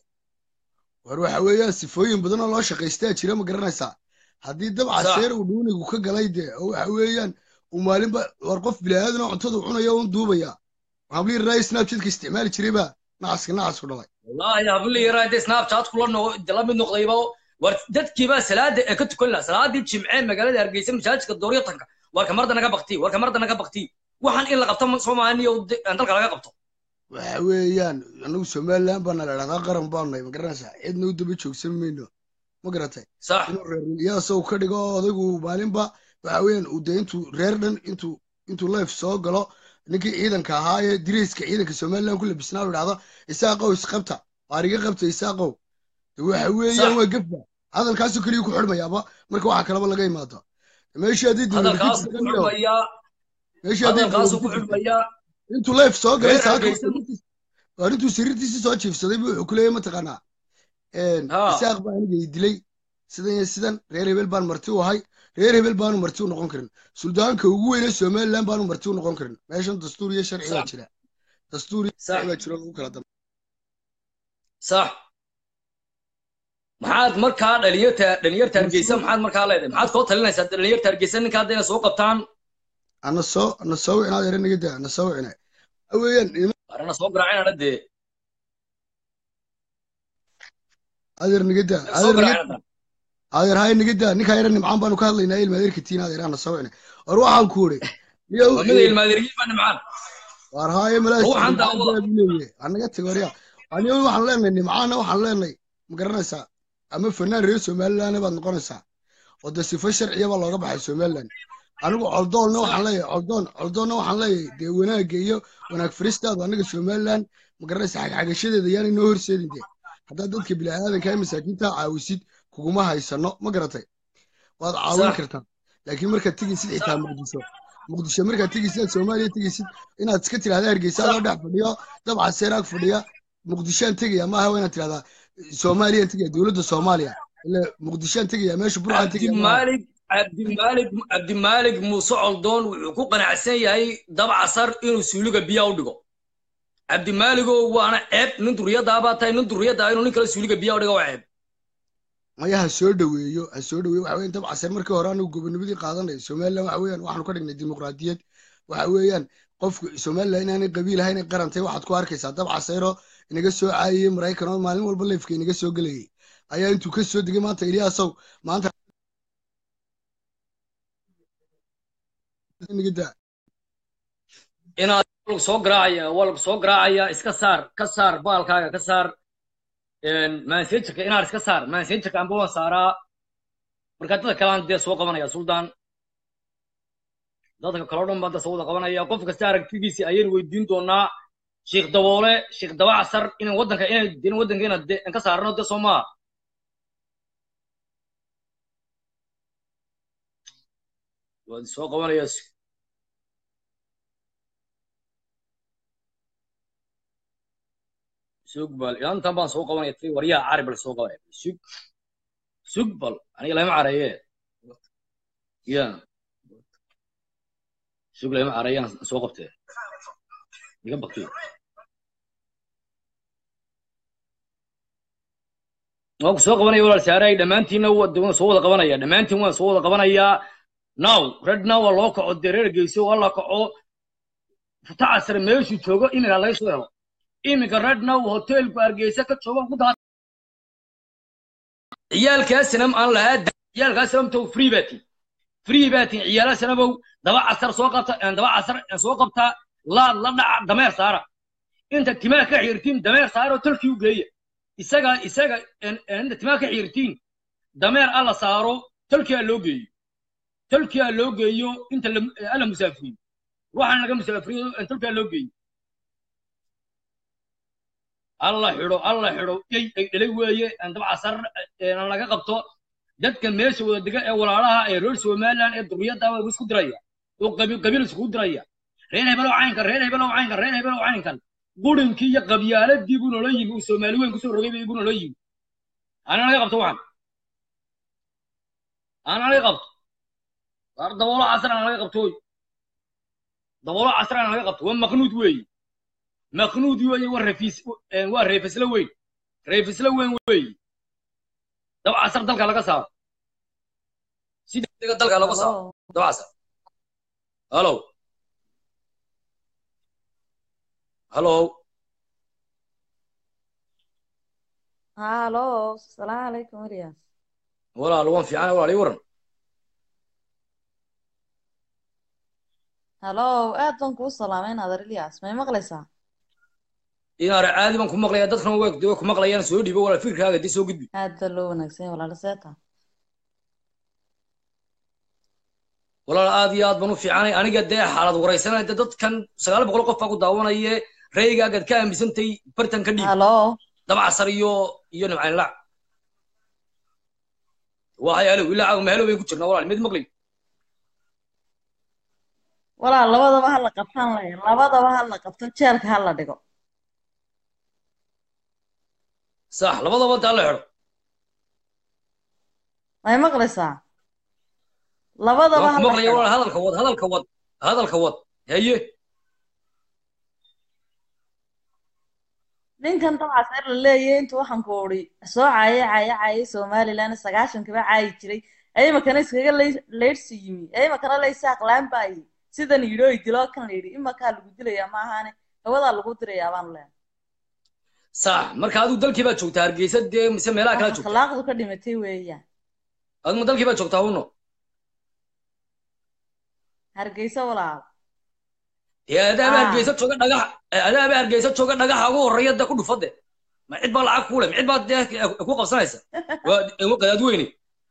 C: war waxa weeyaan sifooyin badan oo loo shaqaystaa jira ma garanaysaa haddii dab caseer uu dhuunigu ka galay dee oo waxa weeyaan uu maalinba war qof bilaadan oo cuntada cunaya un duubaya hablii raay snapchatka isticmaali jirayba nacaska nacasku dhalay
A: wallahi hablii raay dee snapchat kula la mid noqdayba war dadkiibaa salaada ee ka tukan laha salaadii jimcee magaalada hargeysa masaajidka dooryatanka war kamarda naga bakti war kamarda naga bakti waxaan in la qabto soomaaliya dalka laga qabto
C: waxa weeyaan anagu somaliland baana la dhahdaa qaran baanu nahay ma garanaysaa cidna u daba joogsan mayno ma garatay inuu reer iyaasoo ka dhigo odaygu maalinba waxa weeyaan uu dee intuu reer dhan intuu intuu life soo galo ninkii ciidanka ahaa ee direyska ciidanka somaliland ku labisnaa u dhahdo isaaqow isqabta waariga qabta isaaqow waxa weeyaan waa gafba hadalkaasoo keliya ku xidhmayaaba marka waxa kaleba laga imaado meeshii haddii intuu life soo galay waar intuu sariirtiisii soo jiifsaday buu wuxuu ku leeyahy mataqaanaa isaaq baa aniga dilay sidan iyo sidan reer hebel baan marti u ahay reer hebel baanu marti u noqon karin suldaanka ugu weyne somaliland baanu marti u noqon karin meeshan dastuur iyo sharci baa jira dastuur iyo sharci baa jiro lagu kala dambe
A: sax maxaad markaa dhalinyarta dhalinyarta hargeysa maxaad markaa leedahay maxaad koo talinaysaa dhalinyarta hargeysa ninka hadda inay soo qabtaan
C: ana soo ana soo wicinaad ere naga daa ana soo wicina weeyaan
A: arana soo garaacayna dee
C: adeer naga daa adeer hay naga daa ninkaa yara nimcaan baanu ka hadlaynaa ilmaadeerka tiin adeer ana soo wicina war waxaan ku uri
A: ilmaadeerkiin baa nimcaan
C: war haaye malaasleeye anaga tag warya aniga waxaan leenahay nimcaana waxaan leenahay ma garanaysaa ama fanaan reer somaliland baad noqonaysaa oo dee sifo sharciya baa looga baxay somaliland anigu coldoonna waxaan leeyahay coldoon coldoonna waxaan leeyahay dee wanaagga iyo wanaag faristaadu aniga somaliland ma garanaysaa xagxagashadeeda yaanay noo horseedin dee haddaad dadka bilaadanka ee masaakiintaa caawisid kuguma haysano ma garatay waad caawin kartaa laakiin markaad tegaysid xitaa muqdisho muqdisho markaad tegaysid aad soomaaliya tegaysid inaad iska tidhahda hargeysa adoo dhex fadhiyo dabca seeraag fadhiya muqdishoan tegaya maaha waa inaad tidhahdaa soomaaliyaan tegaya dowladda soomaaliya ila muqdishoan tegaya meesha burcaan tegaya
A: cabdimaalig cabdimaalig cabdimaalig muuse coldoon wuxuu ku qanacsan yahay dabcasar inuu suuliga biyaa u dhigo cabdimaaligow waana ceeb nin duriyadaabaa tahay nin duriyada inuu nin kale suuliga biyaa u dhigo waa ceeb
C: maya ha soo dhoweeyo ha soo dhoweeyo waxa weeyaan dabcasar markii hore anigu gobonimadii qaadanay somaliland waxa weeyaan waxaanu ka dhignay dimuqraadiyad waxa weeyaan qofku somaliland inaanay qabiil ahayn qarantay waxaad ku arkaysaa dabcasayro inaga soo caayiyey maraykan oo maalin walba leefka inaga soo gelayay ayaa intuu ka soo degay maanta ilyaasow maanta
A: inaad lagu soo garaacaya waa lagu soo garaacaya iska saar ka saar baalkaaga ka saar mansagerka inaad iska saar mansagerka amba waan saaraa marka dadka kalaan dee soo qabanaya suldaan dadka kaloo dhan baan da soo wada qabanaya qof kasta aragtidiisi ayaynu weydiin doonaa sheekh daboole sheekh dabacasar inaan waddanka inay in waddanka inaan de ka saarno de soo maa waad soo qabanaya sug bal intan baan soo qabanaya ti waryaha cari bal soo qabanaya sug sug bal aniga lama careeye ya sug lama careyaan soo qabtee iga baktiyo waan ku soo qabanaya walaal saaray dhammaantiinna waan soo wada qabanaya dhammaantiin waan soo wada qabanayaa now red now waa loo kaco dee reer geyso waa la kaco futacasar meeshuu joogo iminka laga soo helo iminka red now hotelku hargeysa ka joogo ku daa ciyaalkaasinam aan lahaa ciyaalkaasinamtow free baa tiin free baa tiin ciyaalasinamow daba casar soo qabta daba casar soo qabtaa laad la dhaca dameer saara inta timaa ka xirtiin dameer saara oo tolkii u geeya isaga isaga inta timaa ka xirtiin dameer alla saaro tolkii aa loo geeyo tolkii aa loo geeyo inta alla musaafiriyo waxaan laga musaafiriyo tolkii aa loo geeyo alla xidho alla xidho yay ay dhalay weeye daba casar laga qabto dadka meesha wada dega ee walaalaha ee reer somaliland ee duriyadda waa isku diraya oo qabiil iskugu diraya reer hebelow caynkan reer hebelow caynkan reer hebelow caynkan qurinkii iyo qabyaaladii buu noola yimi uu soomaali weyn kusoo rogay buu noola yimi ana laga qabto waxan ana laga qabto war daboolo casar ana laga qabto daboolo casar ana laga qabto waa maqnuud weeye maqnuud weeye waa rafiis waa reefisla weyn reefisla weyn weeye dab casar dalka laga saaro si degdega dalka laga saaro dab casar hallo hallo
D: halo asalaamu calaykum elias
A: walaal waan fiican walaal ii waran
D: halo aad baan kuu salaamay naadar elias may maqlaysaa
A: inaare caadi baan ku maqlaya dadkana way way ku maqlayaan soo dhiibo walaal fikirkaaga dii soo gudbi
D: aad baa loo wanaagsan yahay walaal seeta
A: walaal aad iyo aad baan u fiicanay aniga dee xaalad waraysanay dee dadkan sagaal boqol qof baa ku daawanaye raygaagaad ka aaminsantay bartan ka dhiib
D: halo
A: dabcasar iyo iyo nimcayn lac waxay alow ilaa caawa mahalow bayn ku jirnaa walaal mid maqlay
D: walaal labadaba ha la qabtaan laya labadaba ha la qabto jeelka ha la dhigo
A: sax labadaba daa la xidho
D: may maqlaysaa labadaba
A: waan
D: ha
A: ku
D: la
A: maqlaya
D: xidho
A: walaal hadalka wad hadalka wad hadalka wad haye
D: ninkan dabcaas er la leeyahay intuu waxaan ku uri soo caaye caaye caaye somaliland sagaashankiba caayi jiray aymakana iskaga lay- leydhsi yimi aymakana laysaaq laanbaayi sidan yidhi oy diloo kan la yidhi imakaa lagu dilayaa ma ahaane hawadaa lagu dirayaa baan leehay
A: sax marka adigu dalkii baad joogtaa hargeysa dee mise meelaha kala
D: wax
A: joogtaa
D: akhlaaqdu ka dhimatay weeyaan
A: adigu dalkii baad joogtaa uno
D: hargeysa walaal
A: dee adaaba
D: Ah.
A: hargeysa jooga dhagax adaaba hargeysa jooga dhagaxa ugu horreeya dee ku dhufade ma cid baa lacag kuule ma cid baa dee ku qabsanaysa waa waa qadaad weyne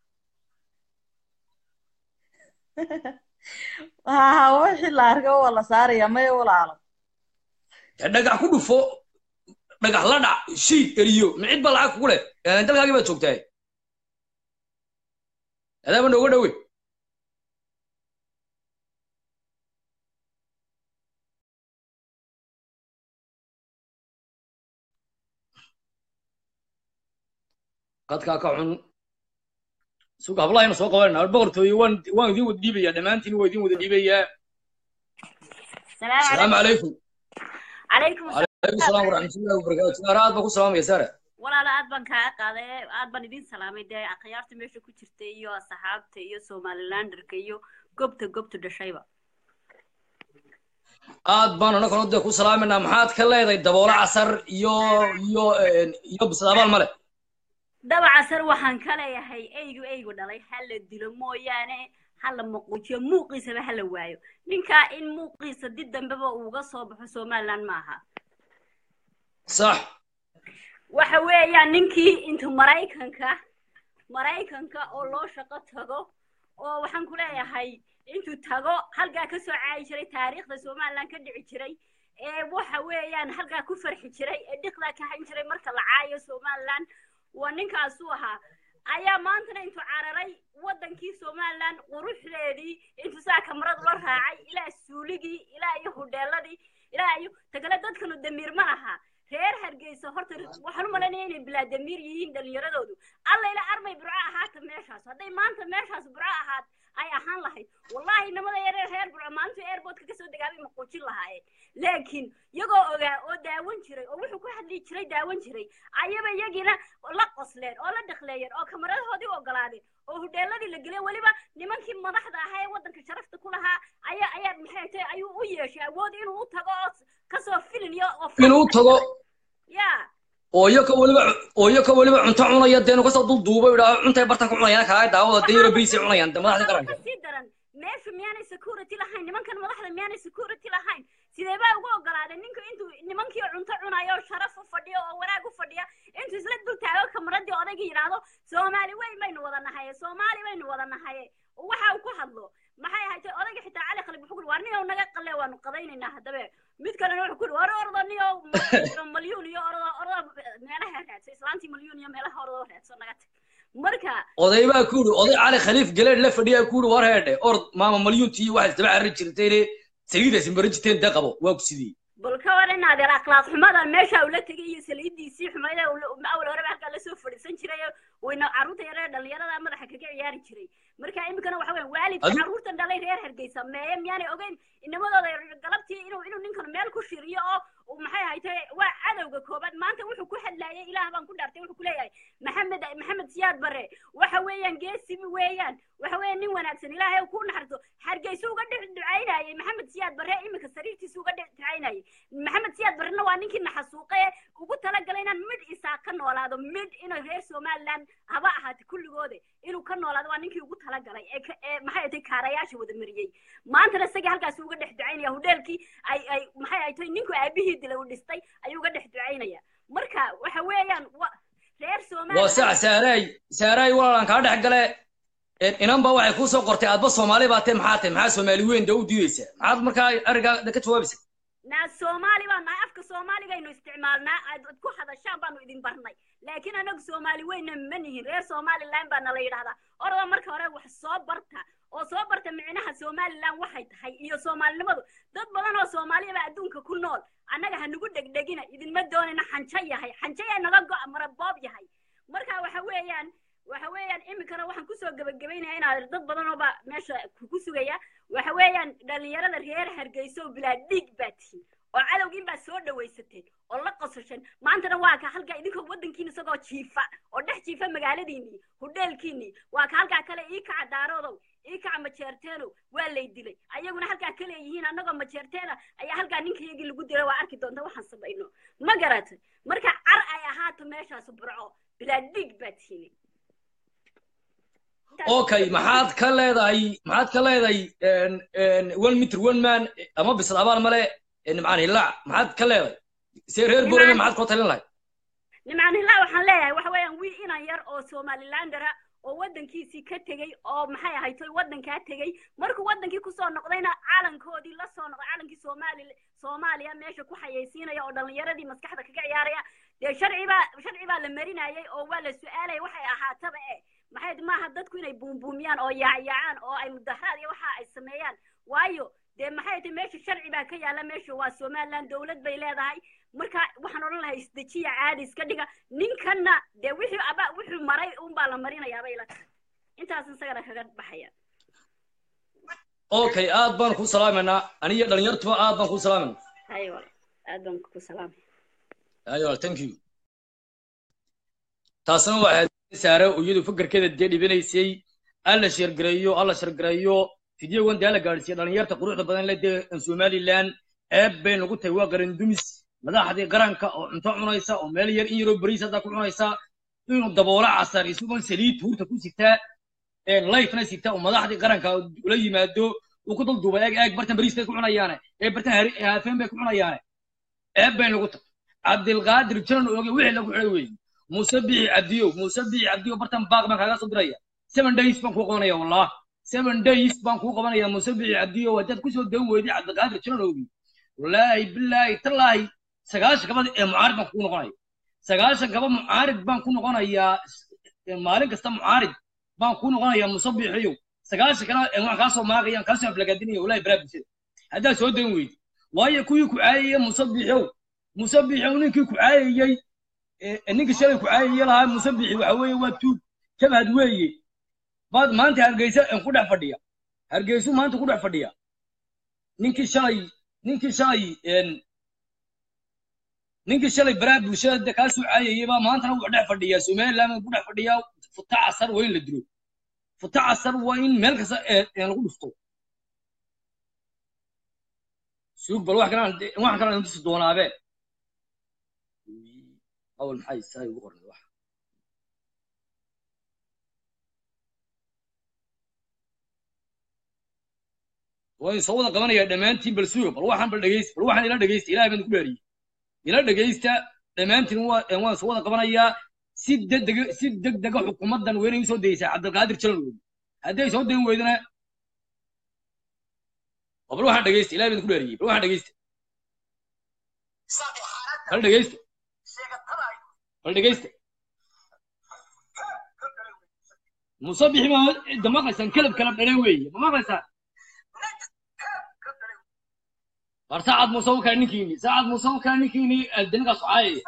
D: ha wixii la arkay waa la saarayaa maya walaalo
A: dee dhagax ku dhufo dhagax la dhac shiid eriyo ma cid baa lacag kugu leh dalkaagii baad joogtaa adaaba nooga dhowe qadkaa ka xun suga hablahayna soo qabanayna boqortooye waan waan idin wada dhiibayaa dhammaantiin waa idin wada dhiibayaa
E: السلام
A: asalaamu
E: عليكم
A: calaykum
E: عليكم السلام
A: calaykum salaam waraxmatullahi wabarakaatu saara aad baan ku salaamaya saara
E: walaala aad baan kaa qaaday aad baan idin salaamay dee akhyaarta meesha ku jirta iyo asxaabta iyo somalilanderka iyo gobta gobta dhashayba
A: aad baan anaguna dee ku salaaminaa maxaad ka leedahay daboolo casar iyo iyo iyo bisadabaal male
E: dabcasar waxaan ka leeyahay eygu eygu dhalay ha la dilo mooyaane ha la maquujiyo muuqiisaba ha la waayo ninkaa in muuqiisa dib dambeba uuga soo baxo somaliland maaha
A: sax
E: waxa weeyaan ninkii intuu maraykanka maraykanka oo loo shaqo tago oo waxaan ku leeyahay intuu tago halkaa ka soo caayi jiray taariikhda somaliland ka dhici jiray ee waxa weeyaan halkaa ku farxi jiray ee dhiqdaa ka hayn jiray marka la caayo somaliland waa ninkaasuu ahaa ayaa maantana intuu cararay waddankii somaliland quruxdeedii intuu saa kamarad la raacay ilaa suuligii ilaa iyo hudheeladii ilaa iyo tagale dadkanu damiir ma laha reer hargeysa horta waxaan u malaynaya inay bilaadamiir yihiin dhalinyaradoodu alla ila armay burco ahaata meeshaas hadday maanta meeshaas burco ahaat ay ahaan lahayd wallahi inamada yareer reer burco maalintuu airportka kasoo degaabay maquujin lahaayeen laakiin iyagoo ogaa oo daawan jiray oo wuxuu ku hadli jiray daawan jiray ayaba iyagiina la qosleen oo la dhakleeyeen oo kamaradahoodii ogolaadeen oo hudheeladii la geliyay weliba nimankii madaxda ahaa ee waddanka sharafta ku lahaa ayaa ayaa maxay tahay ayuu u yeeshay awood inuu u tago oo kasoo filin iyo oo
A: inuu tago
E: ya
A: oo iyoka weliba oo iyoka weliba cunto cunaya deenu kasoo dul duuba idhaa cuntay bartan ku cunayaan kaaga daawada dee yaro beriisay cunayaan de madaxda qaranka
E: kasii daran meesha miyaanay security lahayn nimankan madaxda miyaanay security lahayn sidee baa ugu ogolaadeen ninku intuu nimankii cunto cunayo oo sharaf u fadhiyo oo wanaag u fadhiya intuu isla dul taago kamaradii odayga yidhaahdo soomaali weyn baynu wada nahaye soomaali baynu wada nahaye waxa uu ku hadlo maxay ahayd odayga xitaa cali khalib wuxuu kuri waar niyow naga qalle waanu qadaynaynaa haddabe mid kalena wuxuu kuri war ordo niyow malyuun iyo ordo ordo meelaha raadso islaantii malyuun iyo meelaha ordo raadso naga tag marka
A: oday baa ku yidhi oday cali khaliif galeed la fadhiyaa ku yidhi war heedhe ord maama malyuuntii waxaad isdaba carri jirtayne saliidaasi marin jirteen dee qabo waa ku sidii
E: bal ka war in adeer akhlaaq xumada meesha ula tegay iyo saliidiisii xumayda awal horeba halkaa lasoo fadhiisan jiray wayna carruurta yaree dhalinyarada madaxa kaga ciyaari jiray marka iminkana waxa weya waalidka
A: Adu-
E: carruurtan dhalay reer hargeysa meeye miyaanay ogeyn inamadooda galabtii inuu inuu ninkan meel ku shiriyo oo uu maxay ahaytay waa cadowga koobaad maanta wuxuu ku hadlaayay ilaah baan ku dhaartay wuxuu ku leeyahay maxamed maxamed siyaad bare waxa weeyaan geesibi weeyaan waxa weeyaan nin wanaagsan ilaahay ku naxarto hargeysa uga dhex ducaynayay maxamed siyaad bare iminka sariirtiisa uga dhex ducaynayay maxamed siyaad barrena waa ninkii naxasuuqe ugu talagalay inaan midh isaa ka noolaado midh inay reer somaliland haba ahaate kulligooda inuu ka noolaado waa ninkii ugu talagalay ee ka- ee maxay ahayd kaarayaasha wada mariyey maantana isagii halkaasi uga dhex ducaynaya hudheelkii ay ay maxay ahayd ninku aabihii dilay uu dhistay ayuu uga dhex ducaynaya marka waxa weeyaan wa- reer
A: waa
E: somaliland
A: sax saaraay saaraay walaalaan kaa dhex gale inan ba waxay kuu soo qortay aadba soomaali baa tahay maxaa tahay maxaa soomaali weyn dee u diideysaa maxaad markaa arigaa ka jawaabaysa
E: naa soomaali baan nahay afka soomaaligaynu isticmaalnaa aad aad ku hadashaan baanu idin barnay laakiin anagu soomaali weyna ma nihin reer somaliland baa nala yidhahdaa orada marka hore wax soo barta oo soo barta micnaha somaliland waxay tahay iyo soomaalinimadu dad badan oo soomaaliya baa adduunka ku nool annaga ha nagu dhegdhegina idinma doonina xanjo yahay xanjo yaa naga go'a maraboob yahay marka waxa weeyaan waxa weeyaan iminkana waxaan kusoo gebagabaynaya inaad dad badan oo baa meesha ku sugaya waxa weeyaan dhalinyarada reer hargeysa oo bilaa dhiig baa tihiin oo cadowgiin baa soo dhawaysateen oo la qosasheen maantana waa ka halkaa idinkoo waddankiina isagoo jiifa oo dhex jiifa magaaladiinii hudheelkiinii waa ka halkaa kale ii kaca daaroodow ii kaca majeerteenow waa lay dilay ayaguna halkaa ka leeyihiin annagoo majeerteena ayaa halkaa ninkayagii lagu dilay waa arki doonta waxaan samayno ma garatay marka car ay ahaato meeshaas burco bilaa dhiig baa tihiin
A: okay maxaad ka leedahay maxaad ka leedahay one meter one man ama bisad abaal male nimcaan hillaac maxaad ka leedahay se reer borame maxaad kula talin lahay
E: nimcaan hillaac waxaan leeyahay waxa weeyaan wiil inan yar oo somalilandera oo waddankiisii ka tegey oo maxay ahayd waddankaa tegey markuu waddankii kusoo noqdayna calankoodii la soo noqday calankii soomaali soomaaliya meesha ku xayaysiinaya oo dhallinyaradii maskaxda kaga ciyaaraya dee sharci baa sharci baa la marinayay oo waa la su-aalaya waxay ahaataba e maxay maaha dadku inay buumbuumiyaan oo yaacyaacaan oo ay mudaharaad iyo waxa ay sameeyaan waayo dee maxay tahay meesha sharci baa ka yaalla meesha waa somaliland dowlad bay leedahay marka waxaan odhan lahay isdejiya caadi iska dhiga ninkanna dee wixii aba wuxuu maray unbaa la marinayaa bay la tahay intaas isagana kaga baxaya
A: okay aad baan ku salaamaynaa aniyo dhalinyartuba aad baan ku salaamayna
E: hayo wal aad baan ku salaamay
A: ayo thank you taasna waxaad saare oo iyadu fakarkeeda dee dhibanaysay alla sheergareeyo alla shargareeyo fideogan dee la gaadhsiiya dhalinyarta quruxda badan le dee somaliland ceeb bay nagu tahay waa qaran dumis madaxdii qaranka oo cunto cunaysa oo meel yar in yaroo beriis haddaa ku cunaysa inuu daboola casar isagoo saliid tuurta ku sitaa lifena sita oo madaxdii qaranka ula yimaado uu ku dul duubay eeg eeg bartan beriis bay ku cunayaane ee bartan haafeen bay ku cunayaane ceeb bay nagu tahay cabdilqaadir janan ooge wixii lagu xidhay weeye muuse bixi cabdiyow muuse bixi cabdiyow bartan baaq baan kaaga soo diraya seven days baan kuu qabanaya wallah seven days baan kuu qabanaya muuse bixi cabdiyow haddaad kusoo dawan weyday cabdilqaadir janan ooge wallaahi bilaahi tallaahi sagaashan gabad ee mucaarid baan kugu noqonaya sagaashan gaba mucaarid baan ku noqonayaa maalin kasta mucaarid baan ku noqonayaa muuse bixiyow sagaashan kana waan kaa soo maagayaan kaa soo aflagaadinaya wallahi balaa bulshada haddaad soo dawan weyday waayo kuwii ku caayaya muuse bixiyow musabixi oo ninkii ku caayayey ee ninkii shalay ku caayayey lahaa musabixi waxa weeye waa tuug jabhad weeye baad maanta hargeysa een ku dhex fadhiya hargeysu maanta ku dhex fadhiya ninkii shalay ninkii shalay een ninkii shalay baraha bulshada kaa soo caayayey baa maantana wuxuu dhex fadhiyaa somaliland ku dhex fadhiyaa futa casar waa in la dilo futa casar waa in meel kasta ee ee lagu dhufto suug bal wax kalaan wax kalaan tusi doonaabe awal maxay saa ugu qornay wax way soo wada qabanayaa dhammaantiin bal suuga bal waxaan bal dhegeysta bal waxaan ila dhegeysta ilaahay baan ku dhaariyey ila dhegeysta dhammaantiin waa waan soo wada qabanayaa si degdega si degdega xukuumaddan waa inay usoo daysaa cabdilqaadir jalan weyne hadday soo dayn weydana bal waxaan dhegeysta ilaahay baan ku dhaariyey bal waxaan dhegeysta bal dhegeysta bal dhegeysta musabixi ma da maqlaysaan kelab kala dhalay weeye ma maqlaysaan war saacad muuse u kale ninkiini saacad muuse u kale ninkiini danigaas caayaya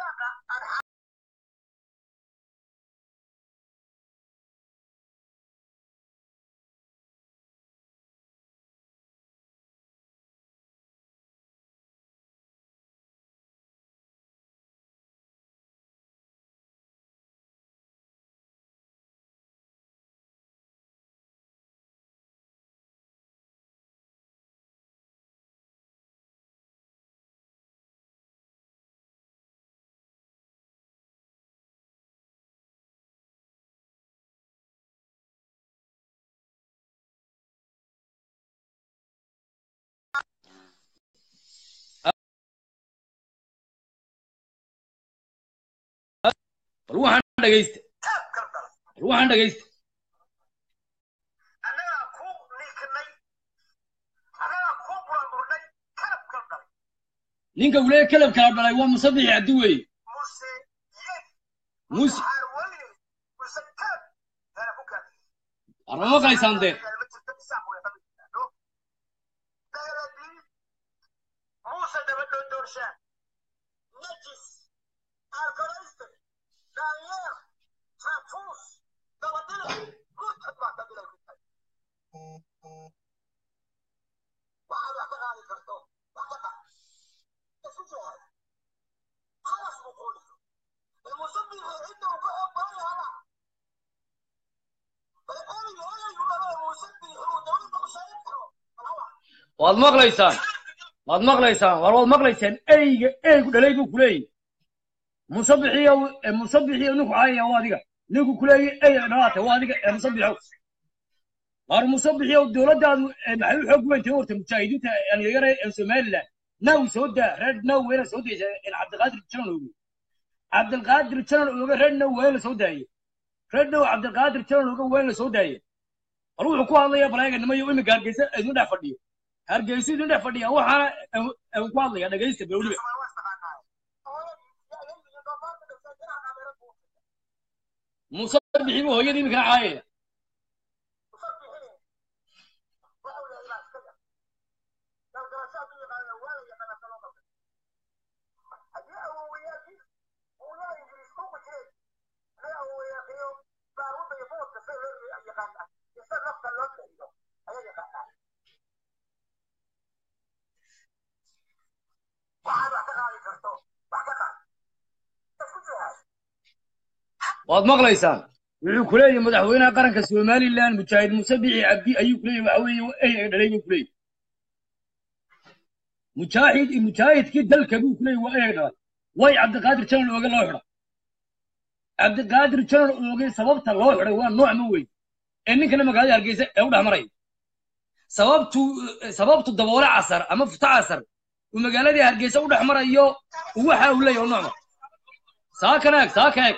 A: bal waxaan dhegeysta bal waxaan dhegeysta ninka wule kelab kala dhalay waa musabixi cabdi weeye muse arma maqlaysaan dee waad maqlaysaan waad maqlaysaan war waad maqlaysaan eyga eygu dhalay buu kuleeyahy musabixiyo musabixiyo ninku caayaya waa adiga ninku kuleeyahy ey dhalaata waa adiga ee musabixow war musabixiyo dowladdaadu maxay u xoog weyntay horta mujaahidiinta dhalinyara ee somaliland naw soo daa reer naw weyna soo daysa cabdilqaadir janan oge cabdilqaadir janan oge reer naw waa in la soo daaye reer naw cabdilqaadir janan oge waa in la soo daaye bal wuxuu ku hadlaya balaaganimo imika hargeysa idin dhex fadhiyo hargeysa idin dhex fadhiya waxaana ku hadlaya dhegeysta bawliba muuse bixi buu hooyadii imikana caayaya waad maqlaysaan wuxuu ku leeyahay madaxweynaha qaranka somaliland mujaahid muuse bixi cabdi ayuu ku leeyahy waxa weeye ey ay dhalay buu ku leeyahy mujaahid mujaahidkii dalka buu ku leeyahy waa ey ay dhalay way cabdiqaadir janan ooge loo xidha cabdiqaadir janan ooge sababta loo xidhay waa nooc ma weyn ee ninkana magaalada hargeysa ee u dhex maraya sababtu sababtu daboole casar ama futa casar uu magaaladii hargeysa u dhex marayo waxa uu leeyahay nooc ma saaka eeg saaka eeg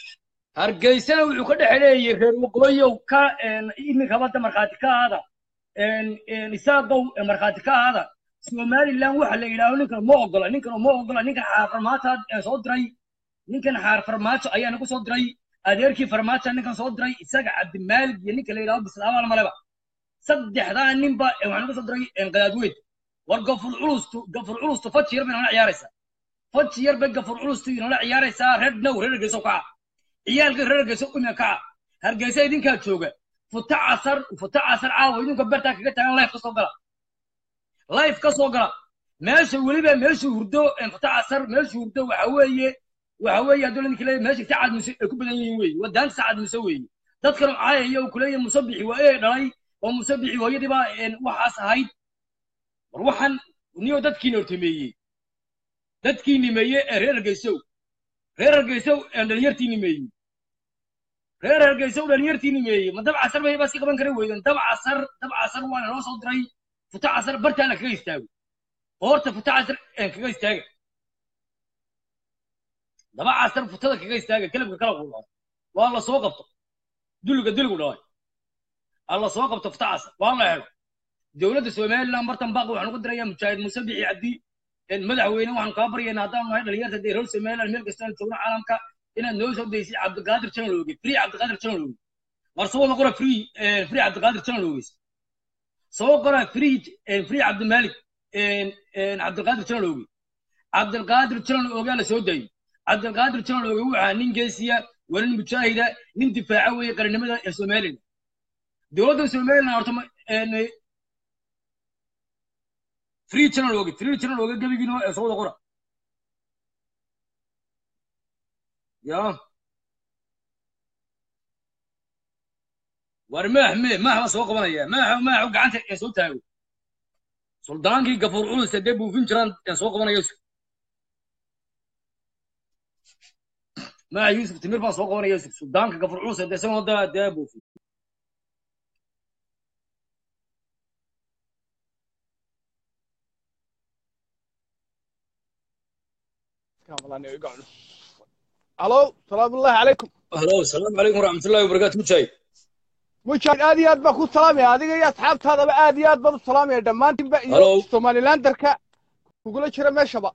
A: hargeysana wuxuu ka dhex leeyay reer waqooyow ka iminkaba da markhaati ka aada
F: isaaqow markhaati ka ahaada somaliland waxa la yidhaaho ninkan ma ogola ninkan ma ogola ninkan xaar farmaajo soo diray ninkan xaar farmaajo ayaa nagu soo diray adeerkii farmaajo ninkan soo diray isaga cabdimaalig iyo ninka la yidhaho bislaabaal maleba saddexdaa ninba waxaa nagu soo diray qadaadweyd war gafur culustu gafur culustu faji yar bay nala ciyaaraysaa faji yar bay gafur culustu inala ciyaaraysaa reer now reer hargeyso kaca ciyaalka reer hargeyso umia kaca hargeysa idinkaa jooga futa casar futa casar caawa idinka bertaa kaga taagan life ka soo gala life ka soo gala meesha weliba meesha hurdo futa casar meesha hurdo waxa weeye waxa weeye hadduu ninka leeyahay meesha sacad muse ay ku badan yihiin weeye wadaanta sacad muse weeye dadkan caayaya uu kuleeyahay musabixi waa ee dhalay oo musabixi hooyadii baa waxaas ahayd war waxaan niyo dadkiina hortameeyey dadkii nimeeye ee reer hargeysow reer hargeysow dhalinyartii nimeeyey reer hargeysow dhalinyartii nimeeyey ma dab casar bay baa si qaban kara weydan dab casar dab casar waana loo soo diray futa casar bartaa la kaga istaago qoorta futa casar kaga istaaga daba casar futada kaga istaaga kelabka kala qulaa waa la soo qabto duliga duligu dhalay aa la soo qabto futa casar waa la helo dowladda somaliland martan baaq waxaan ugu dirayaa mujaahid muuse bixi cabdi madaxweyne waxaan kaa baryaynaa haddaan nahay dhalinyarta dee reer somaliland meel kastaan joogno caalamka inaad noo soo daysid cabdiqaadir janalooge free cabdiqaadir janalooge war soo wada qora free free cabdiqaadir janaloogeys soo qora free free cabdimaalik cabdiqaadir janalooge cabdiqaadir janaloogaa la soo daayey cabdiqaadir janalooge waxaa nin geesiya waa nin mujaahida nin difaaca weeye qarannimada ee somaliland dowladda somaliland horta free channel oge free channel oge gebigiino ee soo wada qora ya war maax me maax baa soo qabanaya maaxo maaxo gacanta ee soo taago suldaankii gafuur culus ee dee buufin jiraan ee soo qabanaya maax yuusuf timir baa soo qabanaya yusuf suldaanka gafuur culus ee dee isagoo da dee buufin
G: الو سلام الله عليكم
A: هلو السلام عليكم ورحمة الله وبركاته مجاهد
G: مجاهد aad iyo aad baa ku salaamaya adiga iyo asxaabtaadaba aad iyo aad baan u salaamaya dhammaantiinba iyo
A: Hello.
G: somalilanderka kugula jira meeshaba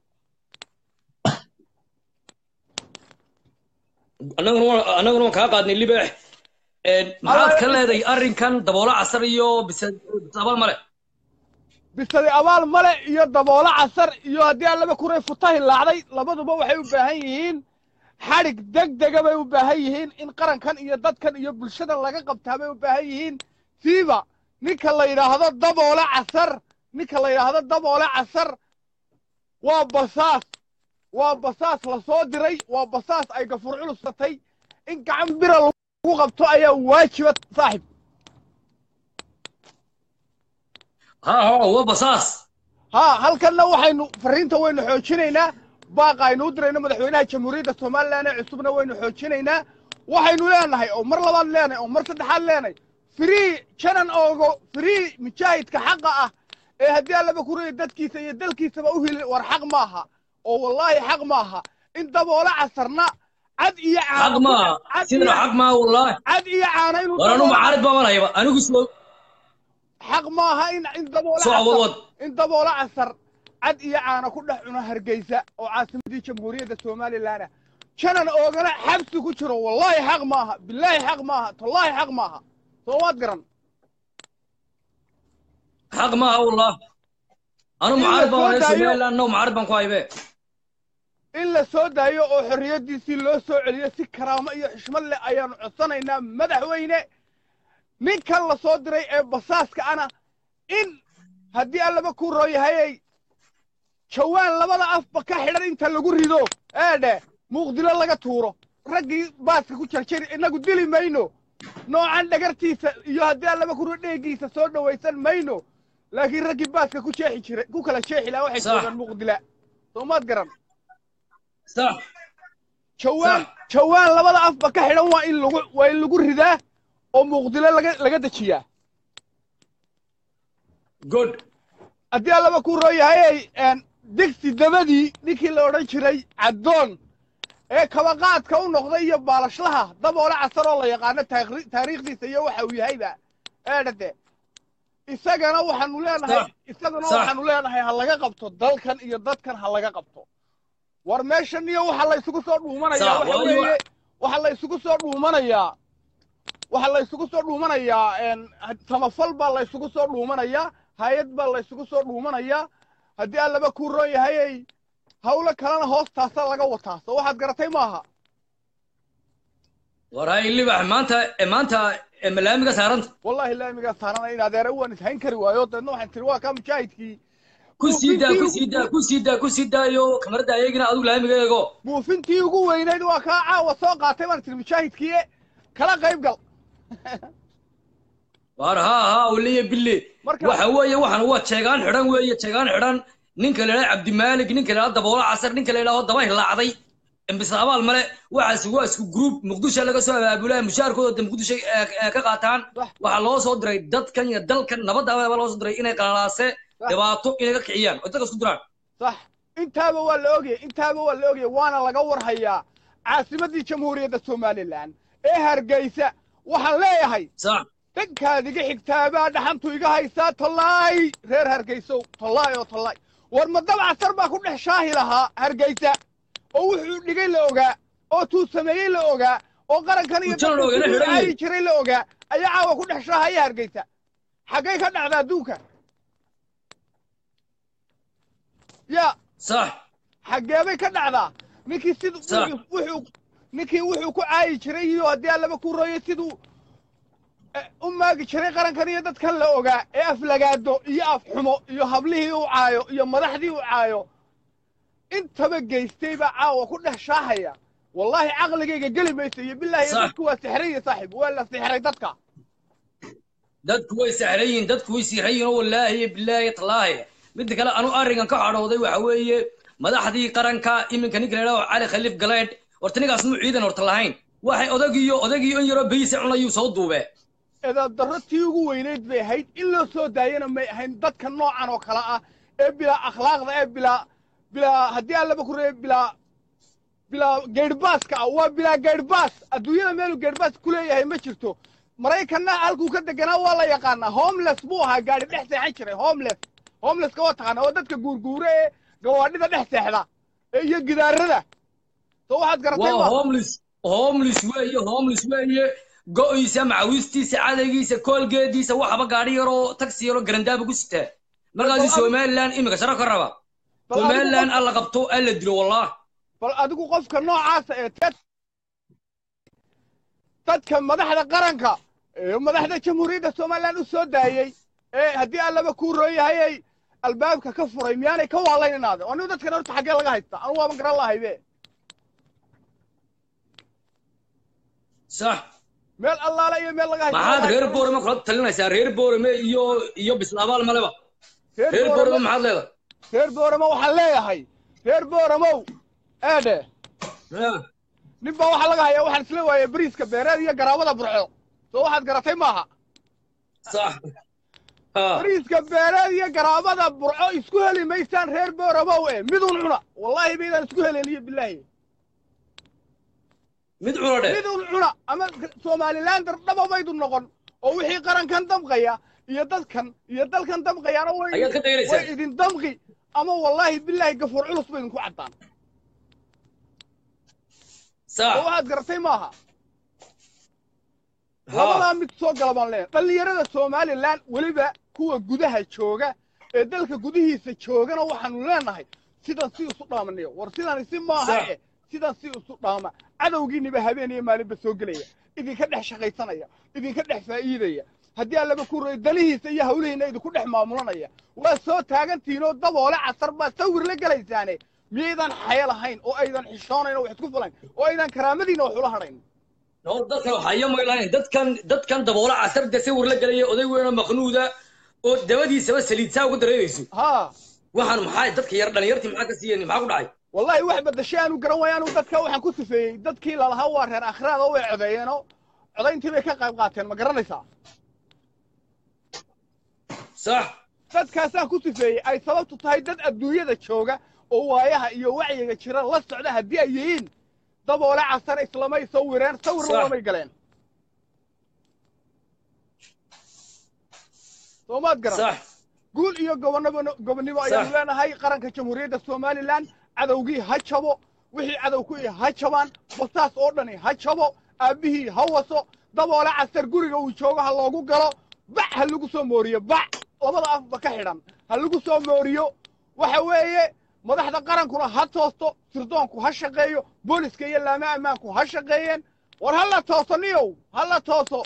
A: annaguna waan- annaguna waan kaa qaadnay libex maxaad ka leedahay arrinkan daboola casar iyo bise abal male
G: bisadi abaal male iyo daboolo casar iyo haddii aan laba kuray futa hilaacday labaduba waxay u baahan yihiin xadhig degdega bay u baahan yihiin in qarankan iyo dadkan iyo bulshadan laga qabtaa bay u baahan yihiin siiba ninka la yidhaahdo daboole casar ninka la yidhaahdo daboole casar waa basaas waa basaas la soo diray waa basaas ay gafur culusatay in gacan bira lagu qabto ayaa waajiba saaxib
A: ha ha waa basaas
G: ها halkanna waxaynu fariinta waynu xoojinaynaa baaqa aynu u dirayno madaxweynaha jamhuuriyadda somalilan ee cusubna waynu xoojinaynaa waxaynu leenahay oo mar labaad leenahay oo mar saddexaad leenahay free janan oogo free mujaahidka xaqa ah ee haddii allaba ku reeya dadkiisa iyo dalkiisaba u hili war xaq maaha oo wallaahi xaq maaha in daboole casarna cad iyo
A: xaq
G: caano
A: maa
G: cad
A: sidana
G: iyo-
A: xaq maa wallaahi
G: cad iyo caano inuu
A: war anu
G: daboole-
A: macaarid baa malahayba anigu soo
G: xaq maaha in in daboole
A: soo
G: casar-
A: wad wad
G: in daboolo casar cad iyo caano ku dhex cuno hargeysa oo caasimadii jamhuuriyadda somalilan ah janan oogana xabsi ku jiro wallaahi xaq maaha bilaahi xaq maaha tallaahi xaq maaha soo waad garan
A: xaq maaha wallah anu
G: In la
A: macaarid baan
G: soo
A: walahay
G: daayo-
A: somaliland no macaarid baan ku haybe
G: in la soo daayo oo xorriyaddiisii loo soo celiyo si karaamo iyo xushmad leh ayaanu codsanaynaa madaxweyne ninkan la soo diray ee basaaska ana in haddii allaba ku rooyahayay jawaan labada afba ka xidhan inta lagu rido eedhe muuqdilo laga tuuro raggii baaska ku jarjari innagu dili mayno noocan dhagartiisa iyo haddii allaba ku dheegiisa soo dhowaysan mayno laakiin raggii baaska ku jeexi jiray ku kala jeexi lahaa waxay
A: Sax.
G: joogaan muuqdila soomaad garan
A: sax
G: jawaan
A: Sax.
G: jawaan labada afba ka xidhan waa in lagu waa in lagu ridaa oo muuqdilo laga laga dejiyaa
A: good
G: haddii allaba ku rooyahayay digsi dabadii ninkii la odhan jiray caddoon ee kabaqaadka u noqday iyo baalashlaha daboole casar oo la yaqaano taakri- taariikhdiisa iyo waxa uu yahayba eedhade isagana waxaanu leenahay
A: Sax.
G: isagana
A: Sax.
G: waxaanu leenahay ha laga qabto dalkan iyo dadkan ha laga qabto war meeshan iyo waxa la isugu soo dhuumanayaa
A: Sax,
G: waxa
A: waayo-
G: weeye waxa la isugu soo dhuumanayaa waxa la isugu soo dhuumanayaa een, samafal baa la isugu soo dhuumanayaa hay-ad baa la isugu soo dhuumanayaa haddii aan laba kuu roon yahayay hawlo kalena hoostaasa laga wataa soo waxaad garatay maaha
A: war hay libax maanta eh, maanta eh, malaamiga saaranta
G: wallahi laamigaa saarana in adeera waan ishayn kari waayo deedna waxaan tiri waa kaa mujaahidkii
A: ku sii daa ku sii daa ku sii daa ku sii daayo kamarada ayagina adigu laamiga eego
G: buufintii ugu weynayd waa kaa caawa soo qaatay baan tiri mujaahidkii kala qayb gal
A: war haa haa waliya bille
G: Marka-
A: waxa weeye waxan waa jeegaan xidhan weeye jeegaan xidhan ninka la idhaha cabdimaalik ninka la idhaha daboola casar ninka la idhaho daba hilaacday embis abaal male waxaasi waa isku group muqdisho laga soo abaabulaa mushaarkooda de muqdisho eh, eh, ka qaataan
G: Sax.
A: waxaa loo soo diray dadkan iyo dalkan nabadda baa loo soo diray inay qalalaase
G: Sax.
A: dhibaato inay ka kiciyaan oo dadka isku diraan
G: sax intaaba waa la ogayay intaaba waa la ogayay waana laga warhayaa caasimaddii jamhuuriyadda somalilan ee hargeysa waxaan leeyahay
A: sax
G: dhankaad iga xigtaabaa dhaxantu iga haysaa tollaay reer hargeysow tollaay oo tollaay war ma dabcasar baa ku dhex shaahi lahaa hargeysa oo wuxuu dhigay la ogaa oo tuu sameeyey la ogaa oo qarankan iyo
A: Wuxuu la ogaa, la
G: dadka
A: xidhan yahay.
G: caayi jiray la ogaa ayaa caawa ku dhex shaahaya hargeysa xaggay ka dhacda adduunka ya
A: sax
G: xaggeebay ka dhacdaa ninkii siduu
A: Sax.
G: wuxuu- wuxuu ninkii wuxuu ku caayi jiray iyo haddii aan laba ku rooyay siduu eh, u maagi jiray qarankan iyo dadkan la ogaa ee aflagaado iyo afxumo iyo hablihii u caayo iyo madaxdii u caayo intaba geystay baa caawa ku dhex shaahaya wallaahi caqligayga geli maysa iyo bilaahi
A: Sax.
G: dadku waa sixray ya saaxib waa la sixray dadka
A: dadku way sahrayin dadku way sihrayin oo wallaahi bilaahi tallaahi midda kale anu arrinkan ka cadhooday waxa weeye madaxdii qaranka iminka ninka la idhaho cali khaliif galeedh horta ninkaas muu ciidan horta lahayn waxay odagiyo odagiyo in yaroo beyiisa cunayuu soo duube
G: edaad darro tii ugu weynayd bay ahayd in loo soo daayana may ahayn dadka noocan oo kale ah ee bilaa akhlaaqda ee bilaa bilaa haddii aan laba ku reebe bilaa bilaa geedhbaaska ah waa bilaa geedhbaas adduunyada meeluu geedhbaas ku leeyahay ma jirto maraykanna halkuu ka deganaa waa la yaqaanaa homeless buu ahaa gaadhi dhex seexan jiray homeless homelesska waa taqaanaa waa dadka guurguure ee gawaadhida dhex seexda ee iyo gidaarada soo waxaad garatay
A: waa
G: ma
A: homeless homeless weeye homeless weeye go-iisa macawistiisa cadaygiisa koolgeediisa waxaba gaadhi yaroo taxi yaroo garandaaba ku sitaa markaasu
G: Bal-
A: somaliland iminka sharo ka raba
G: Bal adigu
A: somaliland
G: qof-
A: alla qabto alla dilo wallah
G: bal adigu qofka noocaasa ee ted- dadka madaxda qaranka ee madaxda jamhuuriyadda somalilan u soo daayey ee haddii aan laba kuu rooyahayay albaabka ka furay miyaanay ka waalayn inaade anigu dadkan horta xaggee laga haystaa anu waaban garan lahaybe
A: sax
G: meel allaala iyo meel laga haysta
A: maxaad reer boorame kula talinaysaa reer boorame iyo iyo bislaabaal maleba reer boorame maxaad leedahay
G: reer booramo waxaan leeyahay reer boораmow eedhe
A: Ya,
G: nin baa waxaa laga hayaa waxaan isla waayay bariiska beereed iyo garaabada burco soo waxaad garatay maaha
A: sax ha
G: bariiska beereed iyo garaabada burco isku heli maysaan reer boораmow e midun cuna wallaahi baydaan isku heleniyo bilaahi
A: mid cuno dhe
G: midun cuna ama somalilander dhaba maydu noqon oo wixii qarankan damqaya iyo dadkan iyo dalkan damqayaana way
A: Ayaad ka dayraysaa.
G: way idin damqi ama wallaahi bilaahi gafuur culus ba idinku caddaan
A: sax
G: oo waxaad garatay maaha
A: ha
G: labadaa mid soo gala baan leenahay dhallinyarada somalilan weliba kuwa gudaha jooga ee dalka gudihiisa joogana waxaanu leenahay sidan si isu dhaamanayo war sidan si maaha
A: Sax.
G: e sidan si isu dhaama cadowgiiniba habeen iyo maalinba soo gelaya idinka dhex shaqaysanaya idinka dhex faa'iidaya haddii aan laba ku roy danihiisa iyo hawlihiina idinku dhex maamulanaya waa soo taagantihiinoo daboole casar baa sawir la gelaysaane miyaydan xaya lahayn oo aydan xishoonayn oo wax isku fulayn oo aydan karaamadiina wax ula hadhayn
A: no dadkan waxaya maylahayn dadkan dadkan daboola casarda sawir la gelaya oday weynoo maqnuuda oo dabadiisaba saliidsaa uga dareerayso
G: haa
A: waxaan maxaa dadka yar dhalinyartii maxaa ka siiyeen maxaa ku dhacay
G: wallahi wax badashay aanu garan waayo anu dadka waxaan ku sifeeyey dadkii lalahaa waa reer akhraad oo way codeeyeenoo codayntii bay ka qayb qaateen ma garanaysaa
A: sax
G: dadkaasaan ku sifeeyey ay sababtu tahay dad adduunyada jooga oo waayaha iyo wacyiga jira la socda haddii ay yihiin daboole casar islamay sawireen sawirna
A: Sax.
G: lamay galeen soomaad garan
A: sax
G: guul iyo gobonabo gobonnimo ayaanu
A: Sax.
G: leenahay qaranka jamhuuriyadda somalilan cadowgii ha jabo wixii cadow ku ihi ha jabaan basaas oo dhani ha jabo aabbihii ha waso daboole casar guriga uu joogo ha loogu galo bac ha lagu soo mooriyo bac labada afba ka xidhan ha lagu soo mooriyo waxa weeye madaxda qarankuna ha toosto sirdoonku ha shaqeeyo booliska iyo laama ammaanku ha shaqeeyeen war ha la tooso niyow ha la tooso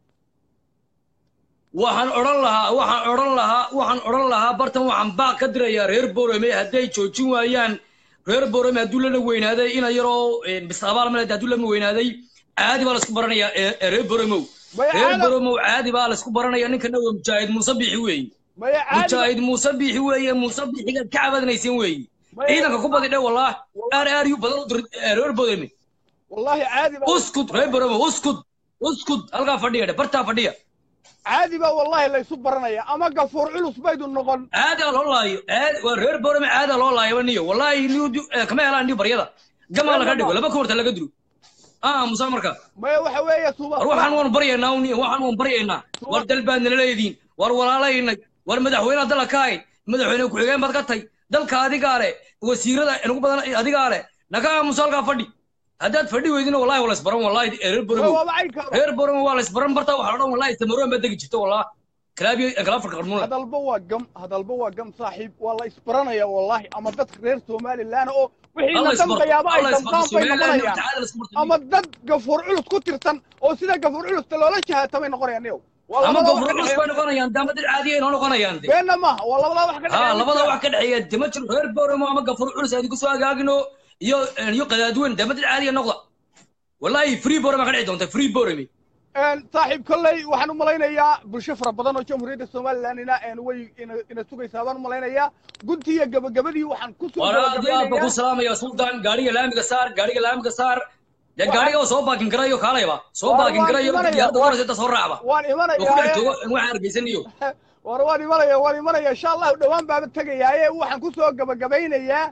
A: waxaan odhan lahaa waxaan odhan lahaa waxaan odhan lahaa bartan waxaan baaq ka dirayaa reer borome hadday joojin waayaan reer borome hadduu lana weynaaday ina yaroo bisabaal male hadduu lana weynaaday caadi baa laisku baranayaa ee- ee reer boromow
G: Maya
A: reer
G: caada-
A: boromow caadi baa laisku baranaya ninkana waa mujaahid muuse biixi weeye
G: maya caadi
A: mujaahid muuse biixi weeye muuse biixigaad ka cabadanayseen weeye
G: Maya-
A: ciidanka ku badi dhe wallaah aar aar yu badan u dir ee reer borome
G: wallaahi caadi baa
A: uskud reer boromo uskud uskud halkaa fadhiya dhe bartaa fadhiya
G: caadi baa wallaahi laysu baranaya ama gafuur culus baydu noqon
A: caada loo laayo caad waa reer borome caada loo laayaba niyo wallahi niyo kama helaan niyo baryada gamaa laga dhigo laba koorta laga dilo ah musa marka
G: maya waxa weeye suba
A: war waxaan waan baryaynaa uniyo waxaan waan baryaynaa war dal baad nala leediin war walaalaynay war madaxweynaha dalka ka hayd madaxweyne ku-xigeen baad ka tay dalka adigaa le wasiirada ugu badan adigaa le naga aamusa halkaa fadhi haddaad fadhi weydina wallahi waa laysbaran wallahi ee reer boromo
G: waaba caynka
A: reer boromo waa laysbaran barta waxaa odhan wallahi samaroon baad degi jirta wallah kalaabiyo kalaafarka qarmuuna
G: hadalba waa gam hadalba waa gam saaxiib waa la isbaranaya wallaahi ama dadka reer somalilan oo wixii na dambayaaba ay damqaan bay noqonayaan ama dad gafuur culus ku tirsan oo sida gafuur culusta loola jahaatamay noqonayaan niyow waa
A: ama
G: labada wax
A: gofur
G: ka
A: culus bay
G: dhexeeya
A: noqonayaan dama dad caadiya inoo noqonayaan de
G: beenna maaha waa labadaa wax ka
A: ha
G: dhexeeya
A: labada wax ka dhexeeya dama jiro reer boromo ama gafur culus aad kusoo hagaagino iyo iyo qadaadweyn dama dad caadiya noqda wallahi free boroma ka dhici doonta free boromi
G: Een, saaxiib kolley waxaan u malaynayaa bulsho fara badan oo jamhuuriyadda somalilan ina een, way ina ina sugaysaa baan u malaynayaa guntii iyo gabagabadii waxaan ku soo
A: war aad iyo aad baan ku
G: gabagabaynayaa
A: salaamaya sultan gaariga laamiga saar gaariga laamiga saar dee
G: Waxaan-
A: gaariga oo soo baakin karayo kaalayba soo
G: War-
A: baakin
G: waan
A: karayo
G: imanaya,
A: diyaarada
G: war-
A: koraysa inta soo raacba
G: waan
A: oo ku dhex
G: imanayaa
A: joogo waxaan argaysaniyo
G: war waan imanaya waan imanaya insha allahu dhowaan baaba tegayaaye waxaan ku soo gabagabaynayaa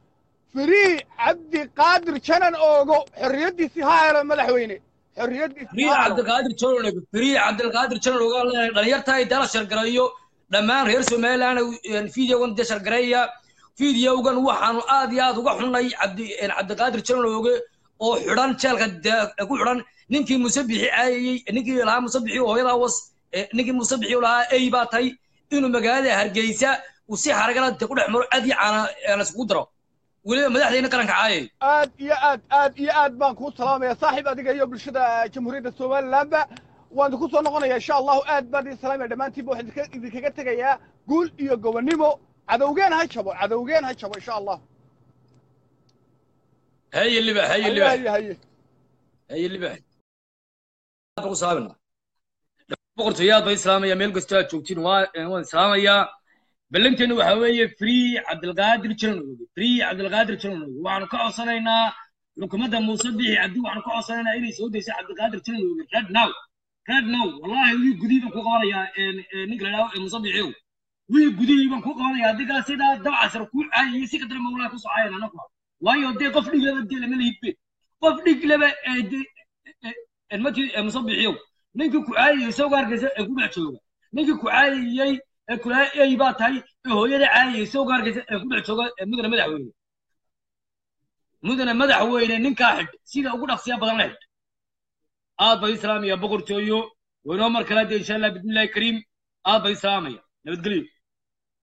G: firii cabdi qaadir janan oogo xorriyaddiisii ha helo madaxweyne xorriyaddiisii
A: free
G: ha helo
A: cabdilqaadir jolonog free cabdilqaadir jolonog ogaa leenahay dhalinyartahay dala shargareeyo dhammaan reer somaliland videogan dee shargareeya videogan waxaanu aad iyo aad uga xunnay cabdi cabdiqaadir jolonoge oo xidhan jeelka dee ku xidhan ninkii musabixi caayayey ninkii lahaa musabixi oo hooyadaa was eh, ninkii musabixi oo lahaa ey baa tahay inuu magaalada hargeysa uu si xaragala dee ku dhex maro aad iyo caana eh, laiskugu daro weliba madaxdeyna qaranka caayay
G: aad iyo aad aad iyo aad baan kuu salaamaya saaxiib adiga iyo bulshada jamhuuriyadda somalilandba waan idinku soo noqonaya insha allahu aad baan idin salaamaya dhammaantiinba waxaan idinka- idinkaga tegayaa guul iyo gobonnimo cadowgeen ha jabo cadowgeen ha jabo insha allah
A: haye libax haye
G: haye
A: libax
G: haye haye
A: haye libax ku salaamina boqortooyaad baan islaamaya meel kastoo aad joogtiin waa waan islaamayaa ballanteenu waxaa weeye free cabdilqaadir janonoge free cabdilqaadir janonoge waxaanu ka codsanaynaa xukuumadda muuse bixi cabdi waxaanu ka codsanaynaa inay soo dayso cabdilqaadir janonoge red now red now wallahi wii gudihii baan ku qabanayaa ninka la idhaho muuse bixiyow wii gudihii baan ku qabanayaa adigaa sidaa dabcasar ku caayayay si kadara mawlaa ku socayan anagu waayo dee qof dhig laba dee lama lihidbe qof dhig laba ee dee mati muuse bixiyow ninkii ku caayayay isagoo hargeysa ee ku dhex jooga ninkii ku caayayey ee kulaa ey baa tahay ee hooyada caayayay isagoo hargeysa ee ku dhex jooga ee mudane madaxweyne mudane madaxweyne ninkaa xidh sida ugu dhaqsiya badan la xidh aad baa islaamaya boqortooyo waynoo mar kale dee insha allah bismillahi kariim aad baa islaamaya nabadgelyo